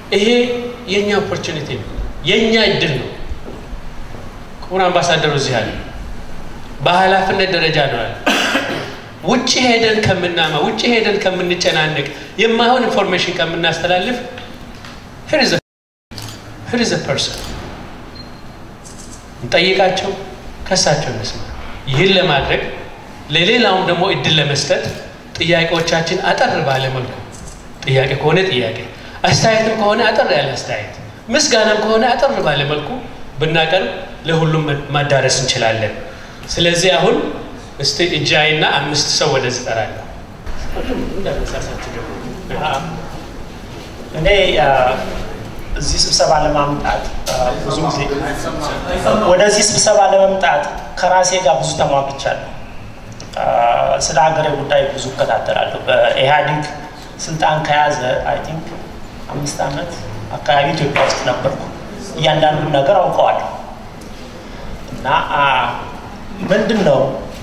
ይሄ የእኛ ኦፖርቹኒቲ ነው፣ የእኛ እድል ነው። ክቡር አምባሳደሩ እዚህ አለ። በኃላፊነት ደረጃ ነው ያለ። ውጭ ሄደን ከምናማ ውጭ ሄደን ከምንጨናነቅ የማይሆን ኢንፎርሜሽን ከምናስተላልፍ ሂር ኢዝ ፐርሰን እንጠይቃቸው፣ ከሳቸው እንስማ። ይህን ለማድረግ ለሌላውም ደግሞ እድል ለመስጠት ጥያቄዎቻችን አጠር ባለ መልኩ ጥያቄ ከሆነ ጥያቄ፣ አስተያየትም ከሆነ አጠር ያለ አስተያየት፣ ምስጋናም ከሆነ አጠር ባለ መልኩ ብናቀርብ ለሁሉም ማዳረስ እንችላለን። ስለዚህ አሁን እስቲ እጃይና አምስት ሰው ወደዚህ እጠራለሁ። እኔ እዚህ ስብሰባ ለማምጣት ብዙ ጊዜ ወደዚህ ስብሰባ ለመምጣት ከራሴ ጋር ብዙ ተሟግቻለሁ። ስለ ሀገሬ ጉዳይ ብዙ እከታተላለሁ። በኢህአዴግ ስልጣን ከያዘ አይ ቲንክ አምስት ዓመት አካባቢ ኢትዮጵያ ውስጥ ነበርኩ። እያንዳንዱን ነገር አውቀዋለሁ እና ምንድን ነው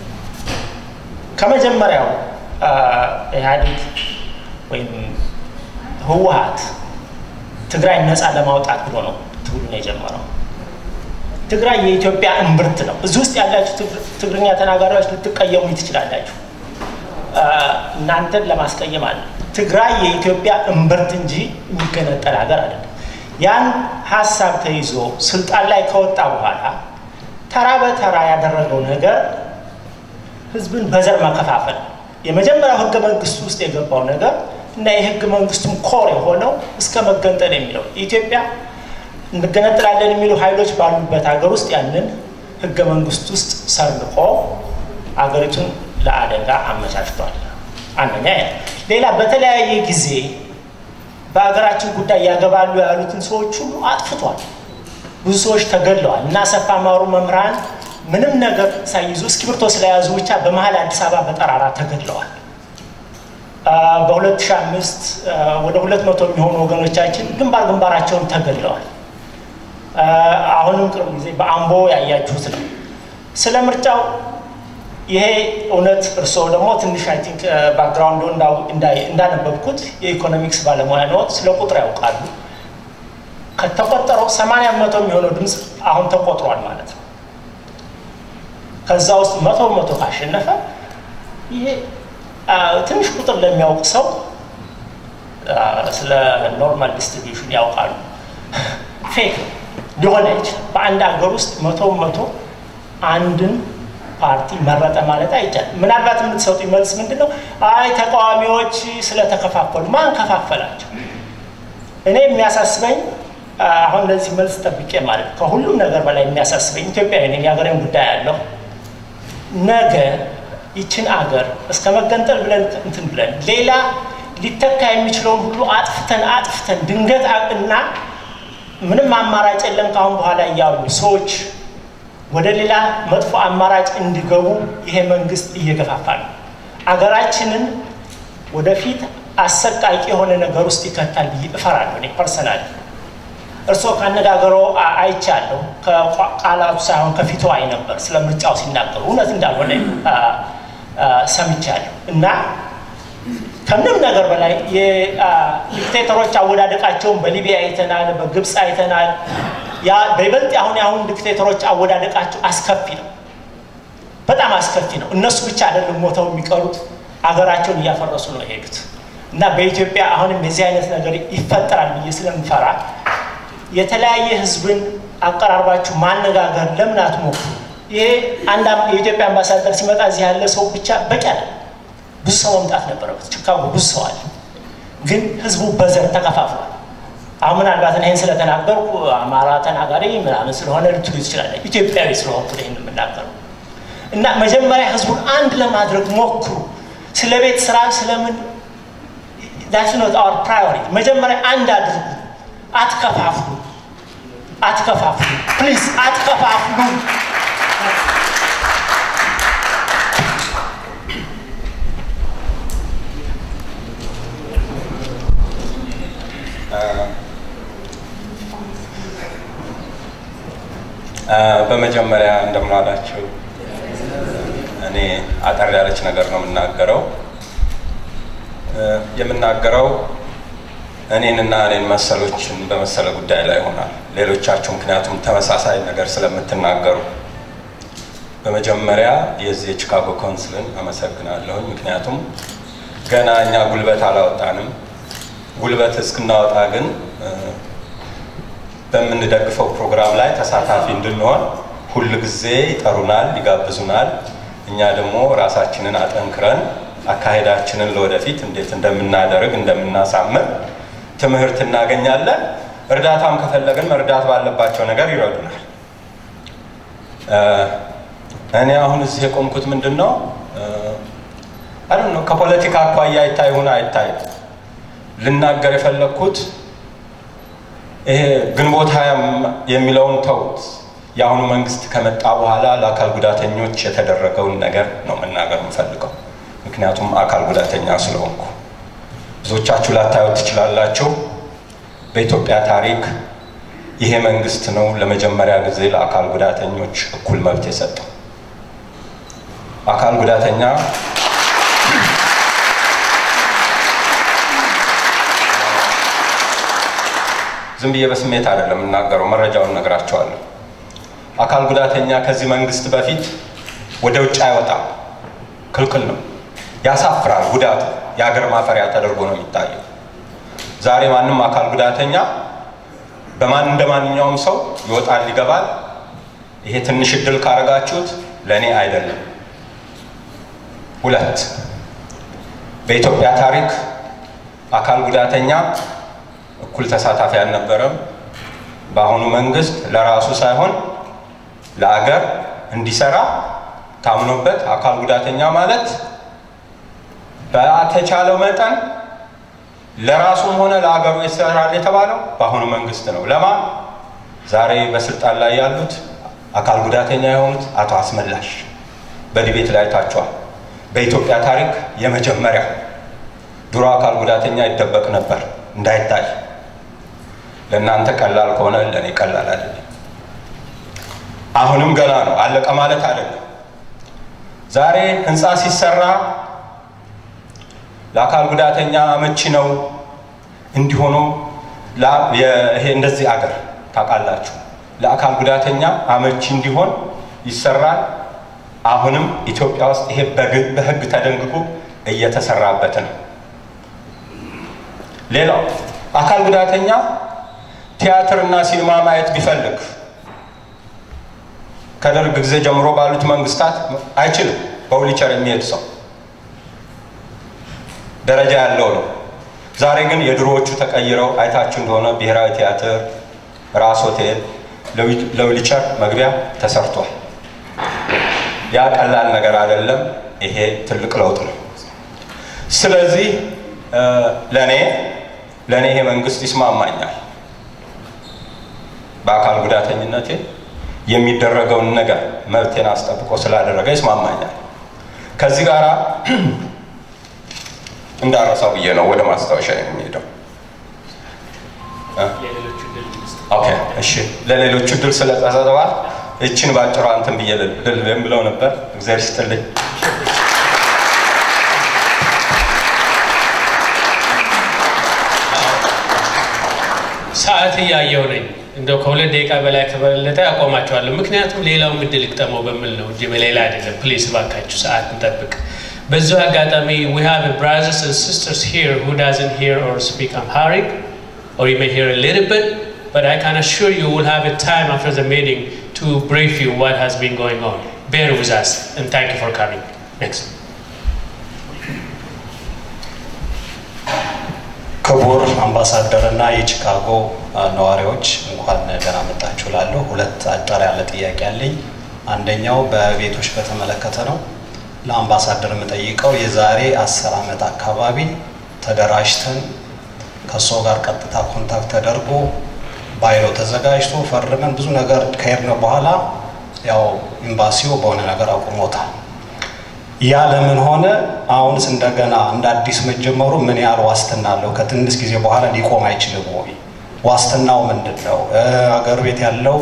ከመጀመሪያው ኢህአዴግ ወይም ህወሀት ትግራይ ነፃ ለማውጣት ብሎ ነው ትግሉን የጀመረው። ትግራይ የኢትዮጵያ እምብርት ነው። እዚህ ውስጥ ያላችሁ ትግርኛ ተናጋሪዎች ልትቀየሙ ትችላላችሁ። እናንተን ለማስቀየም አለ። ትግራይ የኢትዮጵያ እምብርት እንጂ የሚገነጠል ሀገር አይደለም። ያን ሀሳብ ተይዞ ስልጣን ላይ ከወጣ በኋላ ተራ በተራ ያደረገው ነገር ህዝብን በዘር መከፋፈል የመጀመሪያው ህገ መንግስቱ ውስጥ የገባው ነገር እና የህገ መንግስቱም ኮር የሆነው እስከ መገንጠል የሚለው ኢትዮጵያ እንገነጥላለን የሚሉ ኃይሎች ባሉበት ሀገር ውስጥ ያንን ህገ መንግስት ውስጥ ሰርንቆ አገሪቱን ለአደጋ አመቻችቷል። አንደኛ ያ። ሌላ በተለያየ ጊዜ በሀገራችን ጉዳይ ያገባሉ ያሉትን ሰዎች ሁሉ አጥፍቷል። ብዙ ሰዎች ተገድለዋል እና አሰፋ ማሩ መምህራን ምንም ነገር ሳይይዙ እስክሪብቶ ስለያዙ ብቻ በመሀል አዲስ አበባ በጠራራ ተገድለዋል። በ2005 ወደ 200 የሚሆኑ ወገኖቻችን ግንባር ግንባራቸውን ተገድለዋል። አሁንም ቅርብ ጊዜ በአምቦ ያያችሁት ነው። ስለ ምርጫው ይሄ እውነት እርስዎ ደግሞ ትንሽ አይ ቲንክ ባክግራውንዱ እንዳነበብኩት የኢኮኖሚክስ ባለሙያ ነው፣ ስለ ቁጥር ያውቃሉ። ከተቆጠረው 80 መቶ የሚሆነው ድምፅ አሁን ተቆጥሯል ማለት ነው። ከዛ ውስጥ መቶ መቶ ካሸነፈ ይሄ ትንሽ ቁጥር ለሚያውቅ ሰው ስለ ኖርማል ዲስትሪቢዩሽን ያውቃሉ። ፌክ ሊሆን አይችልም። በአንድ ሀገር ውስጥ መቶ መቶ አንድን ፓርቲ መረጠ ማለት አይቻልም። ምናልባት የምትሰጡ መልስ ምንድን ነው? አይ ተቃዋሚዎች ስለተከፋፈሉ። ማን ከፋፈላቸው? እኔ የሚያሳስበኝ አሁን ለዚህ መልስ ጠብቄ ማለት ከሁሉም ነገር በላይ የሚያሳስበኝ ኢትዮጵያዊ ነኝ፣ የሀገሬን ጉዳይ ያለው ነገ ይችን አገር እስከ መገንጠል ብለን እንትን ብለን ሌላ ሊተካ የሚችለውን ሁሉ አጥፍተን አጥፍተን ድንገት እና ምንም አማራጭ የለም ካሁን በኋላ እያሉ ሰዎች ወደ ሌላ መጥፎ አማራጭ እንዲገቡ ይሄ መንግስት እየገፋፋ ነው። አገራችንን ወደፊት አሰቃቂ የሆነ ነገር ውስጥ ይከታል ብዬ እፈራለሁ እኔ ፐርሰናል። እርስዎ ካነጋገሮ አይቻለሁ። ከቃላቱ ሳይሆን ከፊቱ አይ ነበር ስለ ምርጫው ሲናገሩ እውነት እንዳልሆነ ሰምቻለሁ። እና ከምንም ነገር በላይ የዲክቴተሮች አወዳደቃቸውን በሊቢያ አይተናል፣ በግብፅ አይተናል። ያ በይበልጥ አሁን የአሁን ዲክቴተሮች አወዳደቃቸው አስከፊ ነው፣ በጣም አስከፊ ነው። እነሱ ብቻ አይደለም ሞተው የሚቀሩት አገራቸውን እያፈረሱ ነው የሄዱት። እና በኢትዮጵያ አሁንም የዚህ አይነት ነገር ይፈጠራል ብዬ ስለምፈራ የተለያየ ህዝብን አቀራርባችሁ ማነጋገር ለምን አትሞክሩ? ይሄ አንድ የኢትዮጵያ አምባሳደር ሲመጣ እዚህ ያለ ሰው ብቻ በቂ አለ። ብዙ ሰው መምጣት ነበረበት። ቺካጎ ብዙ ሰው አለ፣ ግን ህዝቡ በዘር ተከፋፍሏል። አሁን ምናልባት ይህን ስለተናገርኩ አማራ ተናጋሪ ምናምን ስለሆነ ልትሉ ትችላለ። ኢትዮጵያዊ ስለሆንኩ ይህን የምናገረው እና መጀመሪያ ህዝቡን አንድ ለማድረግ ሞክሩ። ስለ ቤት ስራ ስለምን ዳትስ ኖት አወር ፕራዮሪቲ። መጀመሪያ አንድ አድርጉ። አትከፋፍሉ፣ አትከፋፍሉ፣ ፕሊዝ አትከፋፍሉ። በመጀመሪያ እንደምን ዋላችሁ። እኔ አጠር ያለች ነገር ነው የምናገረው። የምናገረው እኔንና እኔን መሰሎችን በመሰለ ጉዳይ ላይ ይሆናል። ሌሎቻችሁ ምክንያቱም ተመሳሳይ ነገር ስለምትናገሩ በመጀመሪያ የዚህ የቺካጎ ካውንስልን አመሰግናለሁኝ። ምክንያቱም ገና እኛ ጉልበት አላወጣንም። ጉልበት እስክናወጣ ግን በምንደግፈው ፕሮግራም ላይ ተሳታፊ እንድንሆን ሁል ጊዜ ይጠሩናል፣ ይጋብዙናል። እኛ ደግሞ ራሳችንን አጠንክረን አካሄዳችንን ለወደፊት እንዴት እንደምናደርግ እንደምናሳምር ትምህርት እናገኛለን። እርዳታም ከፈለግን መርዳት ባለባቸው ነገር ይረዱናል። እኔ አሁን እዚህ የቆምኩት ምንድን ነው አይ ነው ከፖለቲካ አኳያ ይታይ ሆነ አይታይ ልናገር የፈለግኩት ይሄ ግንቦት ሀያ የሚለውን ተውት። የአሁኑ መንግስት ከመጣ በኋላ ለአካል ጉዳተኞች የተደረገውን ነገር ነው መናገር የምፈልገው። ምክንያቱም አካል ጉዳተኛ ስለሆንኩ ብዙዎቻችሁ ላታዩት ትችላላችሁ። በኢትዮጵያ ታሪክ ይሄ መንግስት ነው ለመጀመሪያ ጊዜ ለአካል ጉዳተኞች እኩል መብት የሰጠው። አካል ጉዳተኛ ዝም ብዬ በስሜት አይደለም የምናገረው፣ መረጃውን ነግራቸዋለሁ። አካል ጉዳተኛ ከዚህ መንግስት በፊት ወደ ውጭ አይወጣም፣ ክልክል ነው። ያሳፍራል። ጉዳቱ የሀገር ማፈሪያ ተደርጎ ነው የሚታየው። ዛሬ ማንም አካል ጉዳተኛ በማን እንደ ማንኛውም ሰው ይወጣል፣ ይገባል። ይሄ ትንሽ እድል ካረጋችሁት ለእኔ አይደለም። ሁለት በኢትዮጵያ ታሪክ አካል ጉዳተኛ እኩል ተሳታፊ አልነበረም። በአሁኑ መንግስት ለራሱ ሳይሆን ለአገር እንዲሰራ ታምኖበት አካል ጉዳተኛ ማለት በተቻለው መጠን ለራሱም ሆነ ለአገሩ ይሰራል የተባለው በአሁኑ መንግስት ነው። ለማን ዛሬ በስልጣን ላይ ያሉት አካል ጉዳተኛ የሆኑት አቶ አስመላሽ በዲቤት ላይ ታቸዋል። በኢትዮጵያ ታሪክ የመጀመሪያ ድሮ አካል ጉዳተኛ ይደበቅ ነበር እንዳይታይ። ለእናንተ ቀላል ከሆነ ለእኔ ቀላል አይደለም። አሁንም ገና ነው፣ አለቀ ማለት አይደለም። ዛሬ ህንፃ ሲሰራ ለአካል ጉዳተኛ አመቺ ነው እንዲሆኑ ይሄ እንደዚህ አገር ታውቃላችሁ፣ ለአካል ጉዳተኛ አመቺ እንዲሆን ይሰራል። አሁንም ኢትዮጵያ ውስጥ ይሄ በህግ ተደንግጎ እየተሰራበት ነው። ሌላው አካል ጉዳተኛ ቲያትር እና ሲኒማ ማየት ቢፈልግ ከደርግ ጊዜ ጀምሮ ባሉት መንግስታት አይችልም። በዊልቸር የሚሄድ ሰው ደረጃ ያለው ነው። ዛሬ ግን የድሮዎቹ ተቀይረው አይታችሁ እንደሆነ ብሔራዊ ቲያትር፣ ራስ ሆቴል ለዊልቸር መግቢያ ተሰርቷል። ያ ቀላል ነገር አይደለም። ይሄ ትልቅ ለውጥ ነው። ስለዚህ ለእኔ ለእኔ ይሄ መንግስት ይስማማኛል። በአካል ጉዳተኝነቴ የሚደረገውን ነገር መብቴን አስጠብቆ ስላደረገ ይስማማኛል። ከዚህ ጋር እንዳረሳው ብዬ ነው ወደ ማስታወሻ የሚሄደው። ኦኬ እሺ፣ ለሌሎቹ ድል ስለተሰጠዋል እችን ባጭሯ እንትን ብዬ ልል የምለው ነበር። እግዚአብሔር ይስጥልኝ። ሰዓት እያየው ነኝ። እንደው ከሁለት ደቂቃ በላይ ከበለጠ ያቆማቸዋለሁ። ምክንያቱም ሌላው ምድል ይቅጠመው በሚል ነው እንጂ በሌላ አይደለም። ፕሊዝ እባካችሁ ሰዓት እንጠብቅ። በዚሁ አጋጣሚ we have brothers and sisters here who doesn't hear or speak Amharic or you may hear a little bit but I can assure you we'll have a time after the meeting to brief you what has been going on. Bear with us and thank you for coming. Next. ክቡር አምባሳደር እና የቺካጎ ነዋሪዎች እንኳን ደህና መጣችሁ እላለሁ። ሁለት አጠር ያለ ጥያቄ አለኝ። አንደኛው በቤቶች በተመለከተ ነው። ለአምባሳደር የምጠይቀው የዛሬ አስር ዓመት አካባቢ ተደራጅተን ከሰው ጋር ቀጥታ ኮንታክት ተደርጎ ባይሎ ተዘጋጅቶ ፈርመን ብዙ ነገር ከሄድን በኋላ ያው ኤምባሲው በሆነ ነገር አቁሞታል። ያ ለምን ሆነ? አሁንስ እንደገና እንደ አዲስ መጀመሩ ምን ያህል ዋስትና አለው? ከትንሽ ጊዜ በኋላ ሊቆም አይችልም ወይ? ዋስትናው ምንድን ነው? አገር ቤት ያለው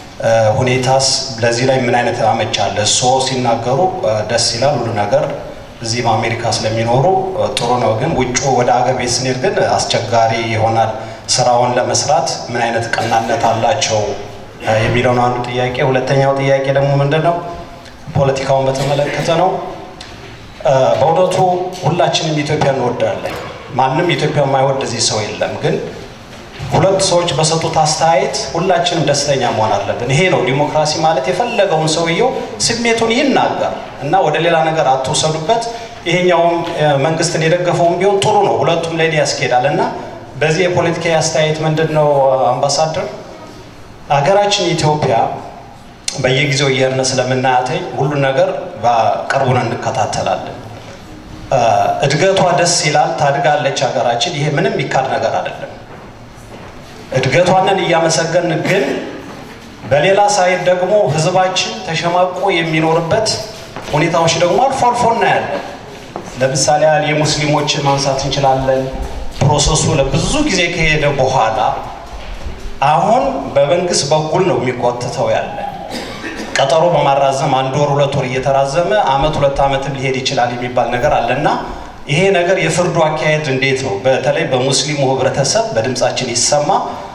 ሁኔታስ ለዚህ ላይ ምን አይነት አመች አለ? እሶ ሲናገሩ ደስ ይላል፣ ሁሉ ነገር እዚህ በአሜሪካ ስለሚኖሩ ጥሩ ነው። ግን ውጭ ወደ ሀገር ቤት ስንሄድ ግን አስቸጋሪ ይሆናል። ስራውን ለመስራት ምን አይነት ቀናነት አላቸው የሚለው ነው አንዱ ጥያቄ። ሁለተኛው ጥያቄ ደግሞ ምንድን ነው? ፖለቲካውን በተመለከተ ነው። በእውነቱ ሁላችንም ኢትዮጵያ እንወዳለን። ማንም ኢትዮጵያ የማይወድ እዚህ ሰው የለም። ግን ሁለት ሰዎች በሰጡት አስተያየት ሁላችንም ደስተኛ መሆን አለብን። ይሄ ነው ዲሞክራሲ ማለት። የፈለገውን ሰውየው ስሜቱን ይናገር እና ወደ ሌላ ነገር አትውሰዱበት። ይሄኛውም መንግስትን የደገፈውም ቢሆን ጥሩ ነው። ሁለቱም ላይ ያስኬዳል እና በዚህ የፖለቲካ አስተያየት ምንድን ነው አምባሳደር፣ ሀገራችን ኢትዮጵያ በየጊዜው እየሄድን ስለምናያተኝ ሁሉን ነገር በቅርቡን እንከታተላለን። እድገቷ ደስ ይላል፣ ታድጋለች ሀገራችን። ይሄ ምንም የሚካድ ነገር አይደለም። እድገቷንን እያመሰገን ግን በሌላ ሳይድ ደግሞ ህዝባችን ተሸማቆ የሚኖርበት ሁኔታዎች ደግሞ አልፎ አልፎ እናያለን። ለምሳሌ ያህል የሙስሊሞችን ማንሳት እንችላለን። ፕሮሰሱ ለብዙ ጊዜ ከሄደ በኋላ አሁን በመንግስት በኩል ነው የሚጓትተው ያለ ቀጠሮ በማራዘም አንድ ወር ሁለት ወር እየተራዘመ አመት ሁለት አመትም ሊሄድ ይችላል የሚባል ነገር አለና ይሄ ነገር የፍርዱ አካሄድ እንዴት ነው? በተለይ በሙስሊሙ ህብረተሰብ በድምጻችን ይሰማ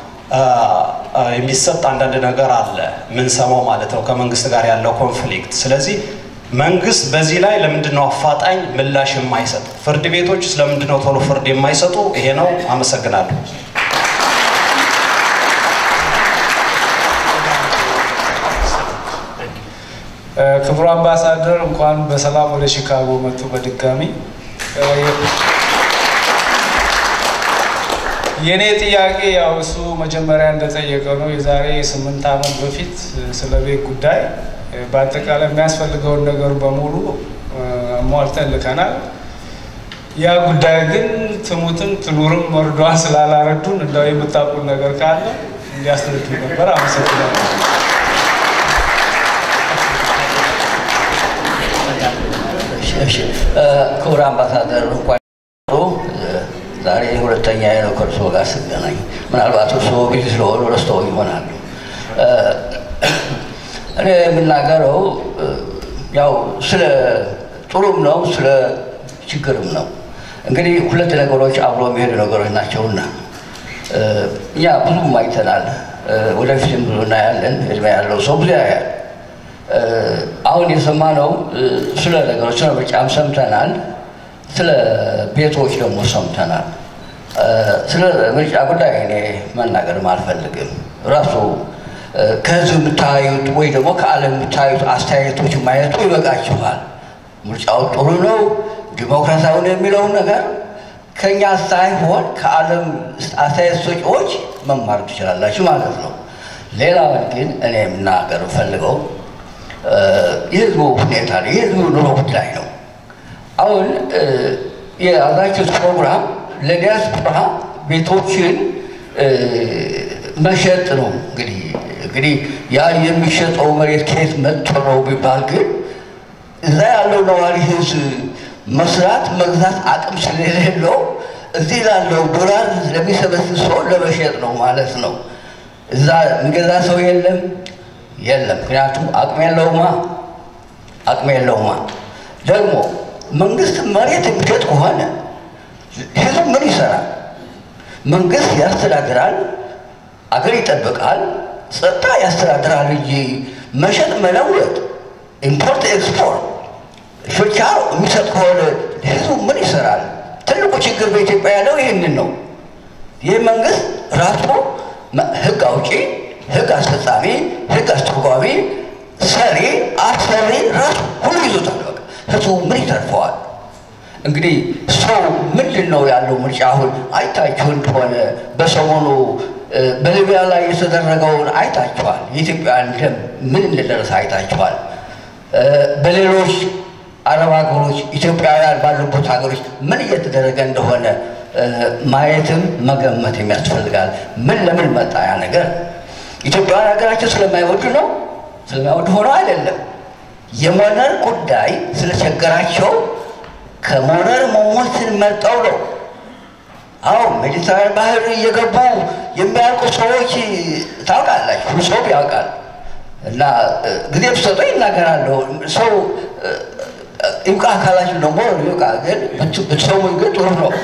የሚሰጥ አንዳንድ ነገር አለ ምንሰማው ማለት ነው ከመንግስት ጋር ያለው ኮንፍሊክት። ስለዚህ መንግስት በዚህ ላይ ለምንድን ነው አፋጣኝ ምላሽ የማይሰጥ? ፍርድ ቤቶች ስለምንድን ነው ቶሎ ፍርድ የማይሰጡ? ይሄ ነው። አመሰግናለሁ። ክቡር አምባሳደር እንኳን በሰላም ወደ ሺካጎ መጡ። በድጋሚ የእኔ ጥያቄ ያው እሱ መጀመሪያ እንደጠየቀው ነው። የዛሬ ስምንት ዓመት በፊት ስለ ቤት ጉዳይ በአጠቃላይ የሚያስፈልገውን ነገር በሙሉ ሟልተን ልከናል። ያ ጉዳይ ግን ትሙትም ትኑርም መርዷን ስላላረዱን እንዳው የምታውቁት ነገር ካለ እንዲያስረዱ ነበር። አመሰግናለሁ። ክቡር አምባሳደር እንኳን ዛሬ ሁለተኛ ነው ከእርስዎ ጋር ስገናኝ። ምናልባት እርስዎ ቢዚ ስለሆኑ ረስተው ይሆናሉ። እኔ የምናገረው ያው ስለ ጥሩም ነው ስለ ችግርም ነው። እንግዲህ ሁለት ነገሮች አብሮ የሚሄዱ ነገሮች ናቸውና እኛ ብዙም አይተናል፣ ወደፊትም ብዙ እናያለን። እድሜ ያለው ሰው ብዙ ያያል። አሁን የሰማነው ስለ ነገሮች ስለ ምርጫም ሰምተናል። ስለ ቤቶች ደግሞ ሰምተናል። ስለ ምርጫ ጉዳይ እኔ መናገርም አልፈልግም። ራሱ ከህዝብ የምታዩት ወይ ደግሞ ከዓለም የምታዩት አስተያየቶች ማየቱ ይበቃችኋል። ምርጫው ጥሩ ነው፣ ዲሞክራሲያዊ ነው የሚለውን ነገር ከእኛ ሳይሆን ከዓለም አስተያየት ሰጪዎች መማር ትችላላችሁ ማለት ነው። ሌላውን ግን እኔ የምናገር ፈልገው የህዝቡ ሁኔታ ነው፣ የህዝቡ ኑሮ ጉዳይ ነው። አሁን የያዛችሁት ፕሮግራም ለዲያስፖራ ቤቶችን መሸጥ ነው። እንግዲህ እንግዲህ ያ የሚሸጠው መሬት ከየት መጥቶ ነው ቢባል ግን እዛ ያለው ነዋሪ ህዝብ መስራት መግዛት አቅም ስለሌለው እዚህ ላለው ዶላር ለሚሰበስብ ሰው ለመሸጥ ነው ማለት ነው። እዛ የሚገዛ ሰው የለም የለም። ምክንያቱም አቅም የለውማ አቅም የለውማ። ደግሞ መንግስት መሬት የሚሸጥ ከሆነ ህዝብ ምን ይሰራል? መንግስት ያስተዳድራል፣ አገር ይጠብቃል፣ ጸጥታ ያስተዳድራል እንጂ መሸጥ መለወጥ፣ ኢምፖርት ኤክስፖርት ችርቻሮ የሚሰጥ ከሆነ ህዝቡ ምን ይሰራል? ትልቁ ችግር በኢትዮጵያ ያለው ይህንን ነው። ይህ መንግስት ራሱ ህግ አውጪ፣ ህግ አስፈጻሚ፣ ህግ አስተርጓሚ፣ ሰሪ፣ አሰሪ ራሱ ሁሉ ይዞታል። በቃ ህዝቡ ምን ይተርፈዋል? እንግዲህ ሰው ምንድን ነው ያለው ምርጫ አሁን አይታችሁ እንደሆነ በሰሞኑ በሊቢያ ላይ የተደረገውን አይታችኋል። የኢትዮጵያን ደም ምን እንደደረሰ አይታችኋል። በሌሎች አረብ ሀገሮች ኢትዮጵያውያን ባሉበት ሀገሮች ምን እየተደረገ እንደሆነ ማየትም መገመትም ያስፈልጋል። ምን ለምን መጣ ያ ነገር? ኢትዮጵያውያን ሀገራቸው ስለማይወዱ ነው? ስለማይወዱ ሆኖ አይደለም። የሞነር ጉዳይ ስለቸገራቸው ከሞነር መሞትን መርጠው ነው። አዎ ሜዲትራን ባህር እየገቡ የሚያልቁ ሰዎች ታውቃላችሁ፣ ሁሉ ሰው ያውቃል። እና ጊዜ ብሰጠው ይናገራለሁ። ሰው ይብቃ አካላችሁ ደግሞ ይብቃ። ግን ብትሰሙኝ ግን ጥሩ ነው።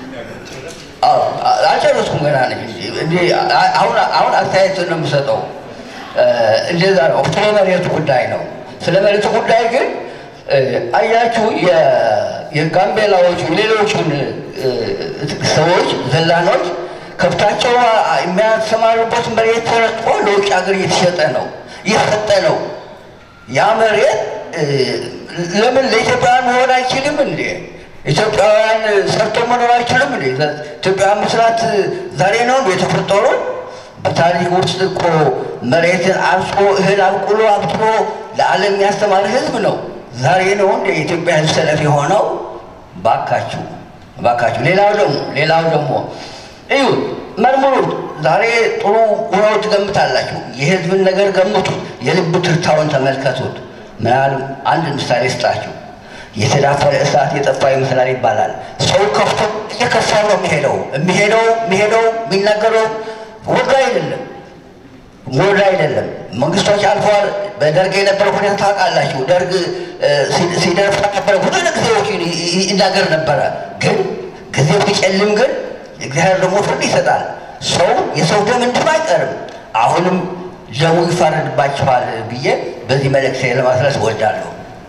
አልጨረስኩም ገና ነኝ። አሁን አሁን አስተያየት ነው የምሰጠው። እንደዛ ነው። ስለ መሬቱ ጉዳይ ነው። ስለ መሬቱ ጉዳይ ግን አያችሁ የጋምቤላዎቹ ሌሎቹን ሰዎች ዘላኖች ከብታቸው የሚያሰማሩበት መሬት ተረጥቆ ለውጭ ሀገር እየተሸጠ ነው እየሰጠ ነው። ያ መሬት ለምን ለኢትዮጵያውያን መሆን አይችልም እንዴ? ኢትዮጵያውያን ሰርቶ መኖር አይችልም እንዴ? ኢትዮጵያውያን መስራት ዛሬ ነው እንዴ የተፈጠሩ? በታሪክ ውስጥ እኮ መሬትን አርሶ እህል አብቁሎ አብስሎ ለዓለም ያስተማረ ህዝብ ነው። ዛሬ ነው እንደ የኢትዮጵያ ህዝብ ሰለፍ የሆነው። ባካችሁ ባካችሁ። ሌላው ደግሞ ሌላው ደግሞ እዩ መርምሩት። ዛሬ ጥሩ ሆነው ትገምታላችሁ። የህዝብን ነገር ገምቱት። የልብ ትርታውን ተመልከቱት። ምናል አንድ ምሳሌ ስጣችሁ። የተዳፈረ እሳት የጠፋ ይመስላል ይባላል። ሰው ከፍቶ እየከፋ ነው የሚሄደው የሚሄደው የሚሄደው የሚናገረው ወዶ አይደለም ወዶ አይደለም። መንግስቶች አልፈዋል። በደርግ የነበረ ሁኔታ ታውቃላችሁ። ደርግ ሲደርፍ ነበረ ብዙ ጊዜዎች ይናገር ነበረ። ግን ጊዜው ሲጨልም ግን እግዚአብሔር ደግሞ ፍርድ ይሰጣል። ሰው የሰው ደም እንድም አይቀርም። አሁንም ደሙ ይፋረድባቸዋል ብዬ በዚህ መልእክት ለማስረስ እወዳለሁ።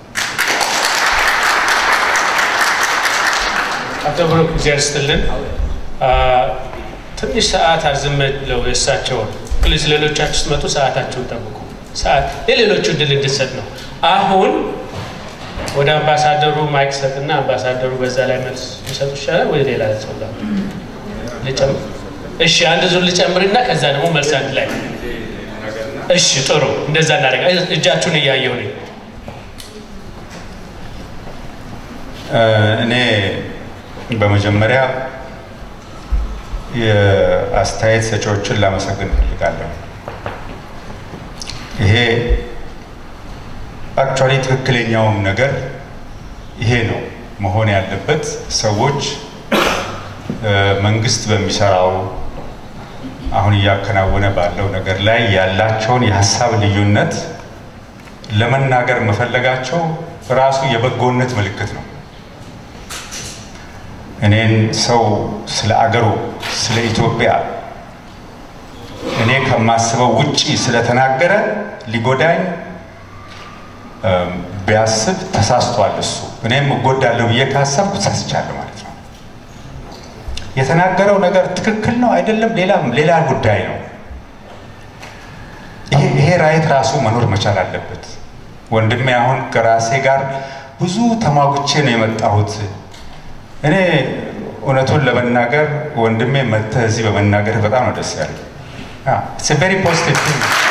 አቶ ብሩክ እግዚአብሔር ይስጥልን። ትንሽ ሰዓት አርዝመለው የእሳቸውን ፕሊዝ፣ ሌሎቻችሁ ስትመጡ ሰዓታችሁን ጠብቁ። ሰዓት የሌሎቹ እድል እንድሰጥ ነው። አሁን ወደ አምባሳደሩ ማይክ ሰጥና አምባሳደሩ በዛ ላይ መልስ ይሰጡ ይሻላል ወይ ሌላ ሰው ጋር ልጨምር? እሺ አንድ ዙር ልጨምርና ከዛ ደግሞ መልስ አንድ ላይ እሺ፣ ጥሩ እንደዛ እናደርጋ። እጃችሁን እያየሁ ነኝ። እኔ በመጀመሪያ የአስተያየት ሰጪዎችን ላመሰግን እፈልጋለሁ። ይሄ አክቹዋሊ ትክክለኛውም ነገር ይሄ ነው መሆን ያለበት። ሰዎች መንግስት በሚሰራው አሁን እያከናወነ ባለው ነገር ላይ ያላቸውን የሀሳብ ልዩነት ለመናገር መፈለጋቸው ራሱ የበጎነት ምልክት ነው። እኔን ሰው ስለ አገሩ ስለ ኢትዮጵያ እኔ ከማስበው ውጪ ስለተናገረ ሊጎዳኝ ቢያስብ ተሳስቷል። እሱ እኔም እጎዳለሁ ብዬ ካሰብኩ ተሳስቻለሁ ማለት ነው። የተናገረው ነገር ትክክል ነው አይደለም፣ ሌላም ሌላ ጉዳይ ነው። ይሄ ራይት ራሱ መኖር መቻል አለበት። ወንድሜ አሁን ከራሴ ጋር ብዙ ተሟግቼ ነው የመጣሁት። እኔ እውነቱን ለመናገር ወንድሜ መጥተህ እዚህ በመናገር በጣም ነው ደስ ያለኝ። ኢትስ ቬሪ ፖዚቲቭ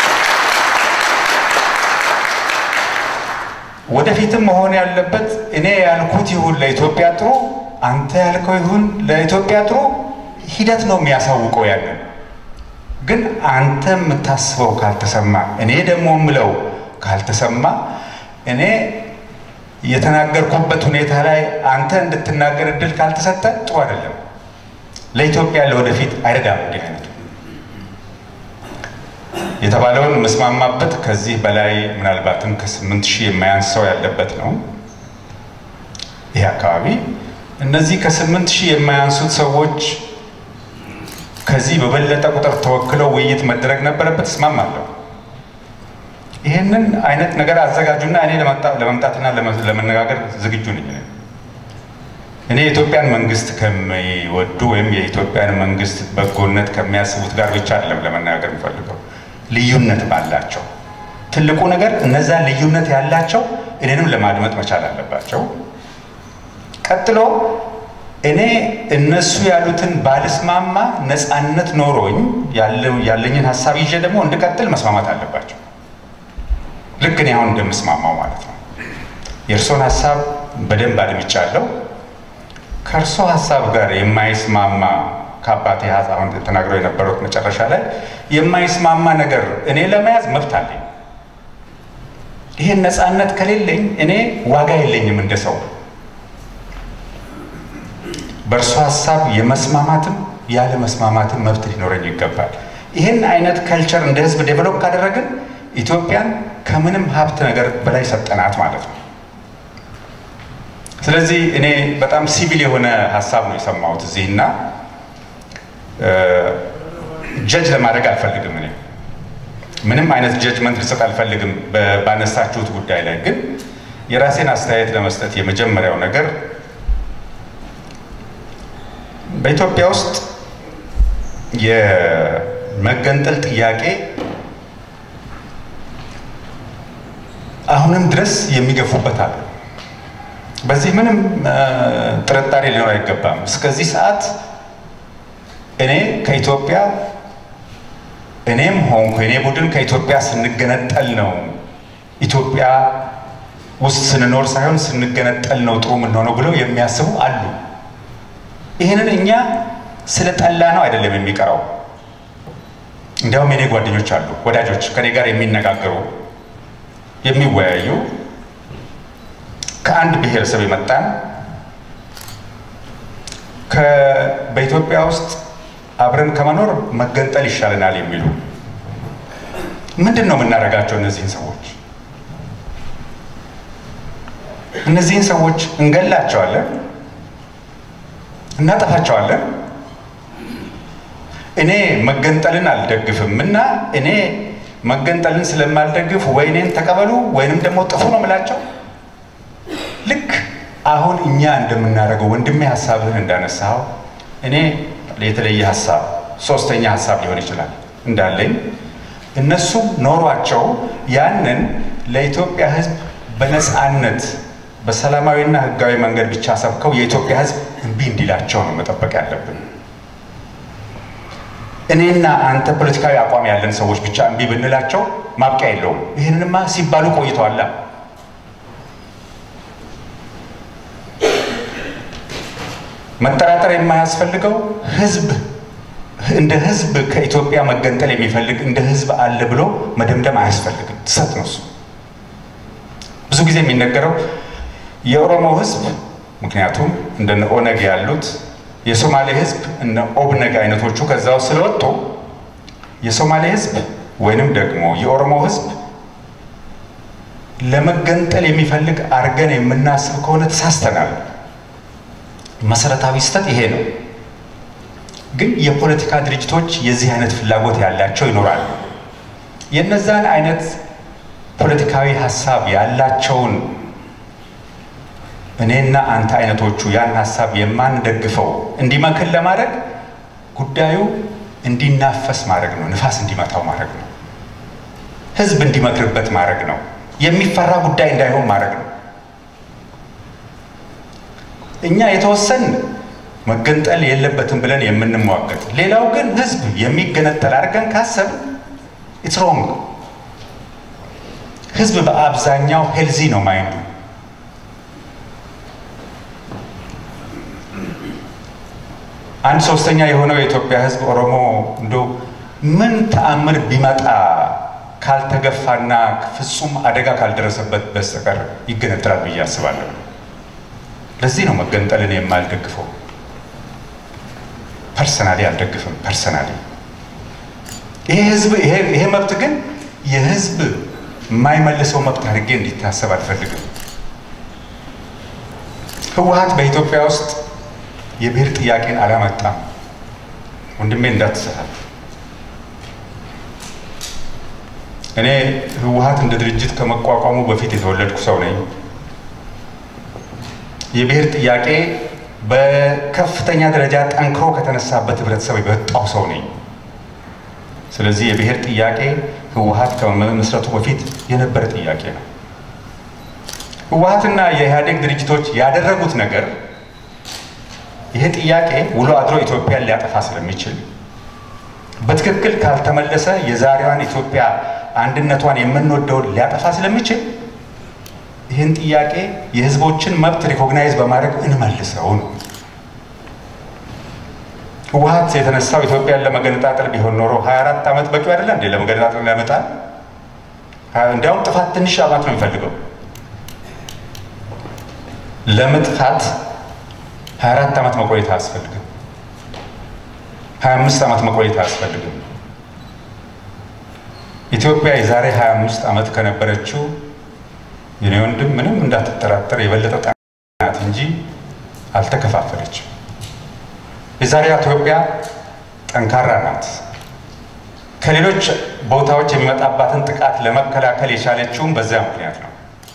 ወደፊትም መሆን ያለበት እኔ ያልኩት ይሁን ለኢትዮጵያ ጥሩ፣ አንተ ያልከው ይሁን ለኢትዮጵያ ጥሩ ሂደት ነው የሚያሳውቀው። ያንን ግን አንተ የምታስበው ካልተሰማ፣ እኔ ደግሞ የምለው ካልተሰማ እኔ የተናገርኩበት ሁኔታ ላይ አንተ እንድትናገር እድል ካልተሰጠ ጥሩ አይደለም። ለኢትዮጵያ ለወደፊት አይረዳም። እንዲህ አይነቱ የተባለውን መስማማበት ከዚህ በላይ ምናልባትም ከስምንት ሺህ የማያንስ ሰው ያለበት ነው ይህ አካባቢ። እነዚህ ከስምንት ሺህ የማያንሱት ሰዎች ከዚህ በበለጠ ቁጥር ተወክለው ውይይት መደረግ ነበረበት። እስማማለሁ። ይህንን አይነት ነገር አዘጋጁና እኔ ለመምጣትና ለመነጋገር ዝግጁ ነኝ። እኔ የኢትዮጵያን መንግስት ከሚወዱ ወይም የኢትዮጵያን መንግስት በጎነት ከሚያስቡት ጋር ብቻ አይደለም ለመነጋገር የምፈልገው፣ ልዩነት ባላቸው ትልቁ ነገር እነዛ ልዩነት ያላቸው እኔንም ለማድመጥ መቻል አለባቸው። ቀጥሎ እኔ እነሱ ያሉትን ባልስማማ ነፃነት ኖሮኝ ያለኝን ሀሳብ ይዤ ደግሞ እንድቀጥል መስማማት አለባቸው። ልክ እኔ አሁን እንደምስማማው ማለት ነው። የእርሶን ሀሳብ በደንብ አድምጫለሁ። ከእርሶ ሀሳብ ጋር የማይስማማ ከአባቴ አሁን ተናግረው የነበሩት መጨረሻ ላይ የማይስማማ ነገር እኔ ለመያዝ መብት አለኝ። ይህን ነፃነት ከሌለኝ እኔ ዋጋ የለኝም እንደ ሰው። በእርሶ ሀሳብ የመስማማትም ያለ መስማማትም መብት ሊኖረኝ ይገባል። ይህን አይነት ከልቸር እንደ ህዝብ ዴቨሎፕ ካደረግን ኢትዮጵያን ከምንም ሀብት ነገር በላይ ሰጠናት ማለት ነው። ስለዚህ እኔ በጣም ሲቪል የሆነ ሀሳብ ነው የሰማሁት እዚህ እና ጀጅ ለማድረግ አልፈልግም። እኔ ምንም አይነት ጀጅመንት ልሰጥ አልፈልግም ባነሳችሁት ጉዳይ ላይ ግን የራሴን አስተያየት ለመስጠት የመጀመሪያው ነገር በኢትዮጵያ ውስጥ የመገንጠል ጥያቄ አሁንም ድረስ የሚገፉበት አለ። በዚህ ምንም ጥርጣሬ ሊኖር አይገባም። እስከዚህ ሰዓት እኔ ከኢትዮጵያ እኔም ሆንኩ የኔ ቡድን ከኢትዮጵያ ስንገነጠል ነው ኢትዮጵያ ውስጥ ስንኖር ሳይሆን ስንገነጠል ነው ጥሩ የምንሆነው ብለው የሚያስቡ አሉ። ይህንን እኛ ስለ ጠላ ነው አይደለም የሚቀረው። እንዲያውም የኔ ጓደኞች አሉ፣ ወዳጆች ከኔ ጋር የሚነጋገሩ የሚወያዩ ከአንድ ብሔረሰብ የመጣን በኢትዮጵያ ውስጥ አብረን ከመኖር መገንጠል ይሻለናል የሚሉ ምንድን ነው የምናደርጋቸው? እነዚህን ሰዎች እነዚህን ሰዎች እንገላቸዋለን፣ እናጠፋቸዋለን። እኔ መገንጠልን አልደግፍም እና እኔ መገንጠልን ስለማልደግፍ ወይኔን ተቀበሉ ወይንም ደግሞ ጥፉ ነው የምላቸው። ልክ አሁን እኛ እንደምናደርገው ወንድሜ ሀሳብህን እንዳነሳው እኔ የተለየ ሀሳብ ሶስተኛ ሀሳብ ሊሆን ይችላል እንዳለኝ እነሱም ኖሯቸው ያንን ለኢትዮጵያ ሕዝብ በነፃነት በሰላማዊና ሕጋዊ መንገድ ብቻ ሰብከው የኢትዮጵያ ሕዝብ እምቢ እንዲላቸው ነው መጠበቅ ያለብን። እኔና አንተ ፖለቲካዊ አቋም ያለን ሰዎች ብቻ እምቢ ብንላቸው ማብቂያ የለውም። ይህንንማ ሲባሉ ቆይተዋላ። መጠራጠር የማያስፈልገው ህዝብ እንደ ህዝብ ከኢትዮጵያ መገንጠል የሚፈልግ እንደ ህዝብ አለ ብሎ መደምደም አያስፈልግም። ትሰት ነው እሱ። ብዙ ጊዜ የሚነገረው የኦሮሞ ህዝብ ምክንያቱም እንደነ ኦነግ ያሉት የሶማሌ ህዝብ እነ ኦብነግ አይነቶቹ ከዛው ስለወጡ የሶማሌ ህዝብ ወይንም ደግሞ የኦሮሞ ህዝብ ለመገንጠል የሚፈልግ አድርገን የምናስብ ከሆነ ተሳስተናል። መሰረታዊ ስህተት ይሄ ነው። ግን የፖለቲካ ድርጅቶች የዚህ አይነት ፍላጎት ያላቸው ይኖራሉ። የነዛን አይነት ፖለቲካዊ ሀሳብ ያላቸውን እኔና አንተ አይነቶቹ ያን ሀሳብ የማንደግፈው እንዲመክን ለማድረግ ጉዳዩ እንዲናፈስ ማድረግ ነው። ንፋስ እንዲመታው ማድረግ ነው። ህዝብ እንዲመክርበት ማድረግ ነው። የሚፈራ ጉዳይ እንዳይሆን ማድረግ ነው። እኛ የተወሰን መገንጠል የለበትም ብለን የምንሟገት፣ ሌላው ግን ህዝብ የሚገነጠል አድርገን ካሰብ ኢትስ ሮንግ። ህዝብ በአብዛኛው ሄልዚ ነው ማይንዱ። አንድ ሶስተኛ የሆነው የኢትዮጵያ ህዝብ ኦሮሞ እንዶ ምን ተአምር ቢመጣ ካልተገፋና ፍጹም አደጋ ካልደረሰበት በስተቀር ይገነጠላል ብዬ አስባለሁ። ለዚህ ነው መገንጠልን የማልደግፈው። ፐርሰናሊ አልደግፍም። ፐርሰናሊ ይሄ ህዝብ ይሄ መብት ግን የህዝብ የማይመልሰው መብት አድርጌ እንዲታሰብ አልፈልግም። ህወሀት በኢትዮጵያ ውስጥ የብሔር ጥያቄን አላመጣም። ወንድሜ እንዳትሰራል። እኔ ህወሀት እንደ ድርጅት ከመቋቋሙ በፊት የተወለድኩ ሰው ነኝ። የብሔር ጥያቄ በከፍተኛ ደረጃ ጠንክሮ ከተነሳበት ህብረተሰብ የወጣው ሰው ነኝ። ስለዚህ የብሔር ጥያቄ ህወሀት ከመመስረቱ በፊት የነበረ ጥያቄ ነው። ህወሀትና የኢህአዴግ ድርጅቶች ያደረጉት ነገር ይሄ ጥያቄ ውሎ አድሮ ኢትዮጵያን ሊያጠፋ ስለሚችል በትክክል ካልተመለሰ የዛሬዋን ኢትዮጵያ አንድነቷን የምንወደውን ሊያጠፋ ስለሚችል ይህን ጥያቄ የህዝቦችን መብት ሪኮግናይዝ በማድረግ እንመልሰው ነው። ህወሀት የተነሳው ኢትዮጵያን ለመገነጣጠል ቢሆን ኖሮ 24 ዓመት በቂ አይደለ እንዴ? ለመገነጣጠል ያመጣል። እንዲያውም ጥፋት ትንሽ ዓመት ነው የሚፈልገው ለመጥፋት 24 ዓመት መቆየት አያስፈልግም። 25 ዓመት መቆየት አያስፈልግም። ኢትዮጵያ የዛሬ 25 ዓመት ከነበረችው የኔ ወንድም ምንም እንዳትጠራጠር የበለጠ ናት እንጂ አልተከፋፈለችም። የዛሬዋ ኢትዮጵያ ጠንካራ ናት። ከሌሎች ቦታዎች የሚመጣባትን ጥቃት ለመከላከል የቻለችውም በዚያ ምክንያት ነው።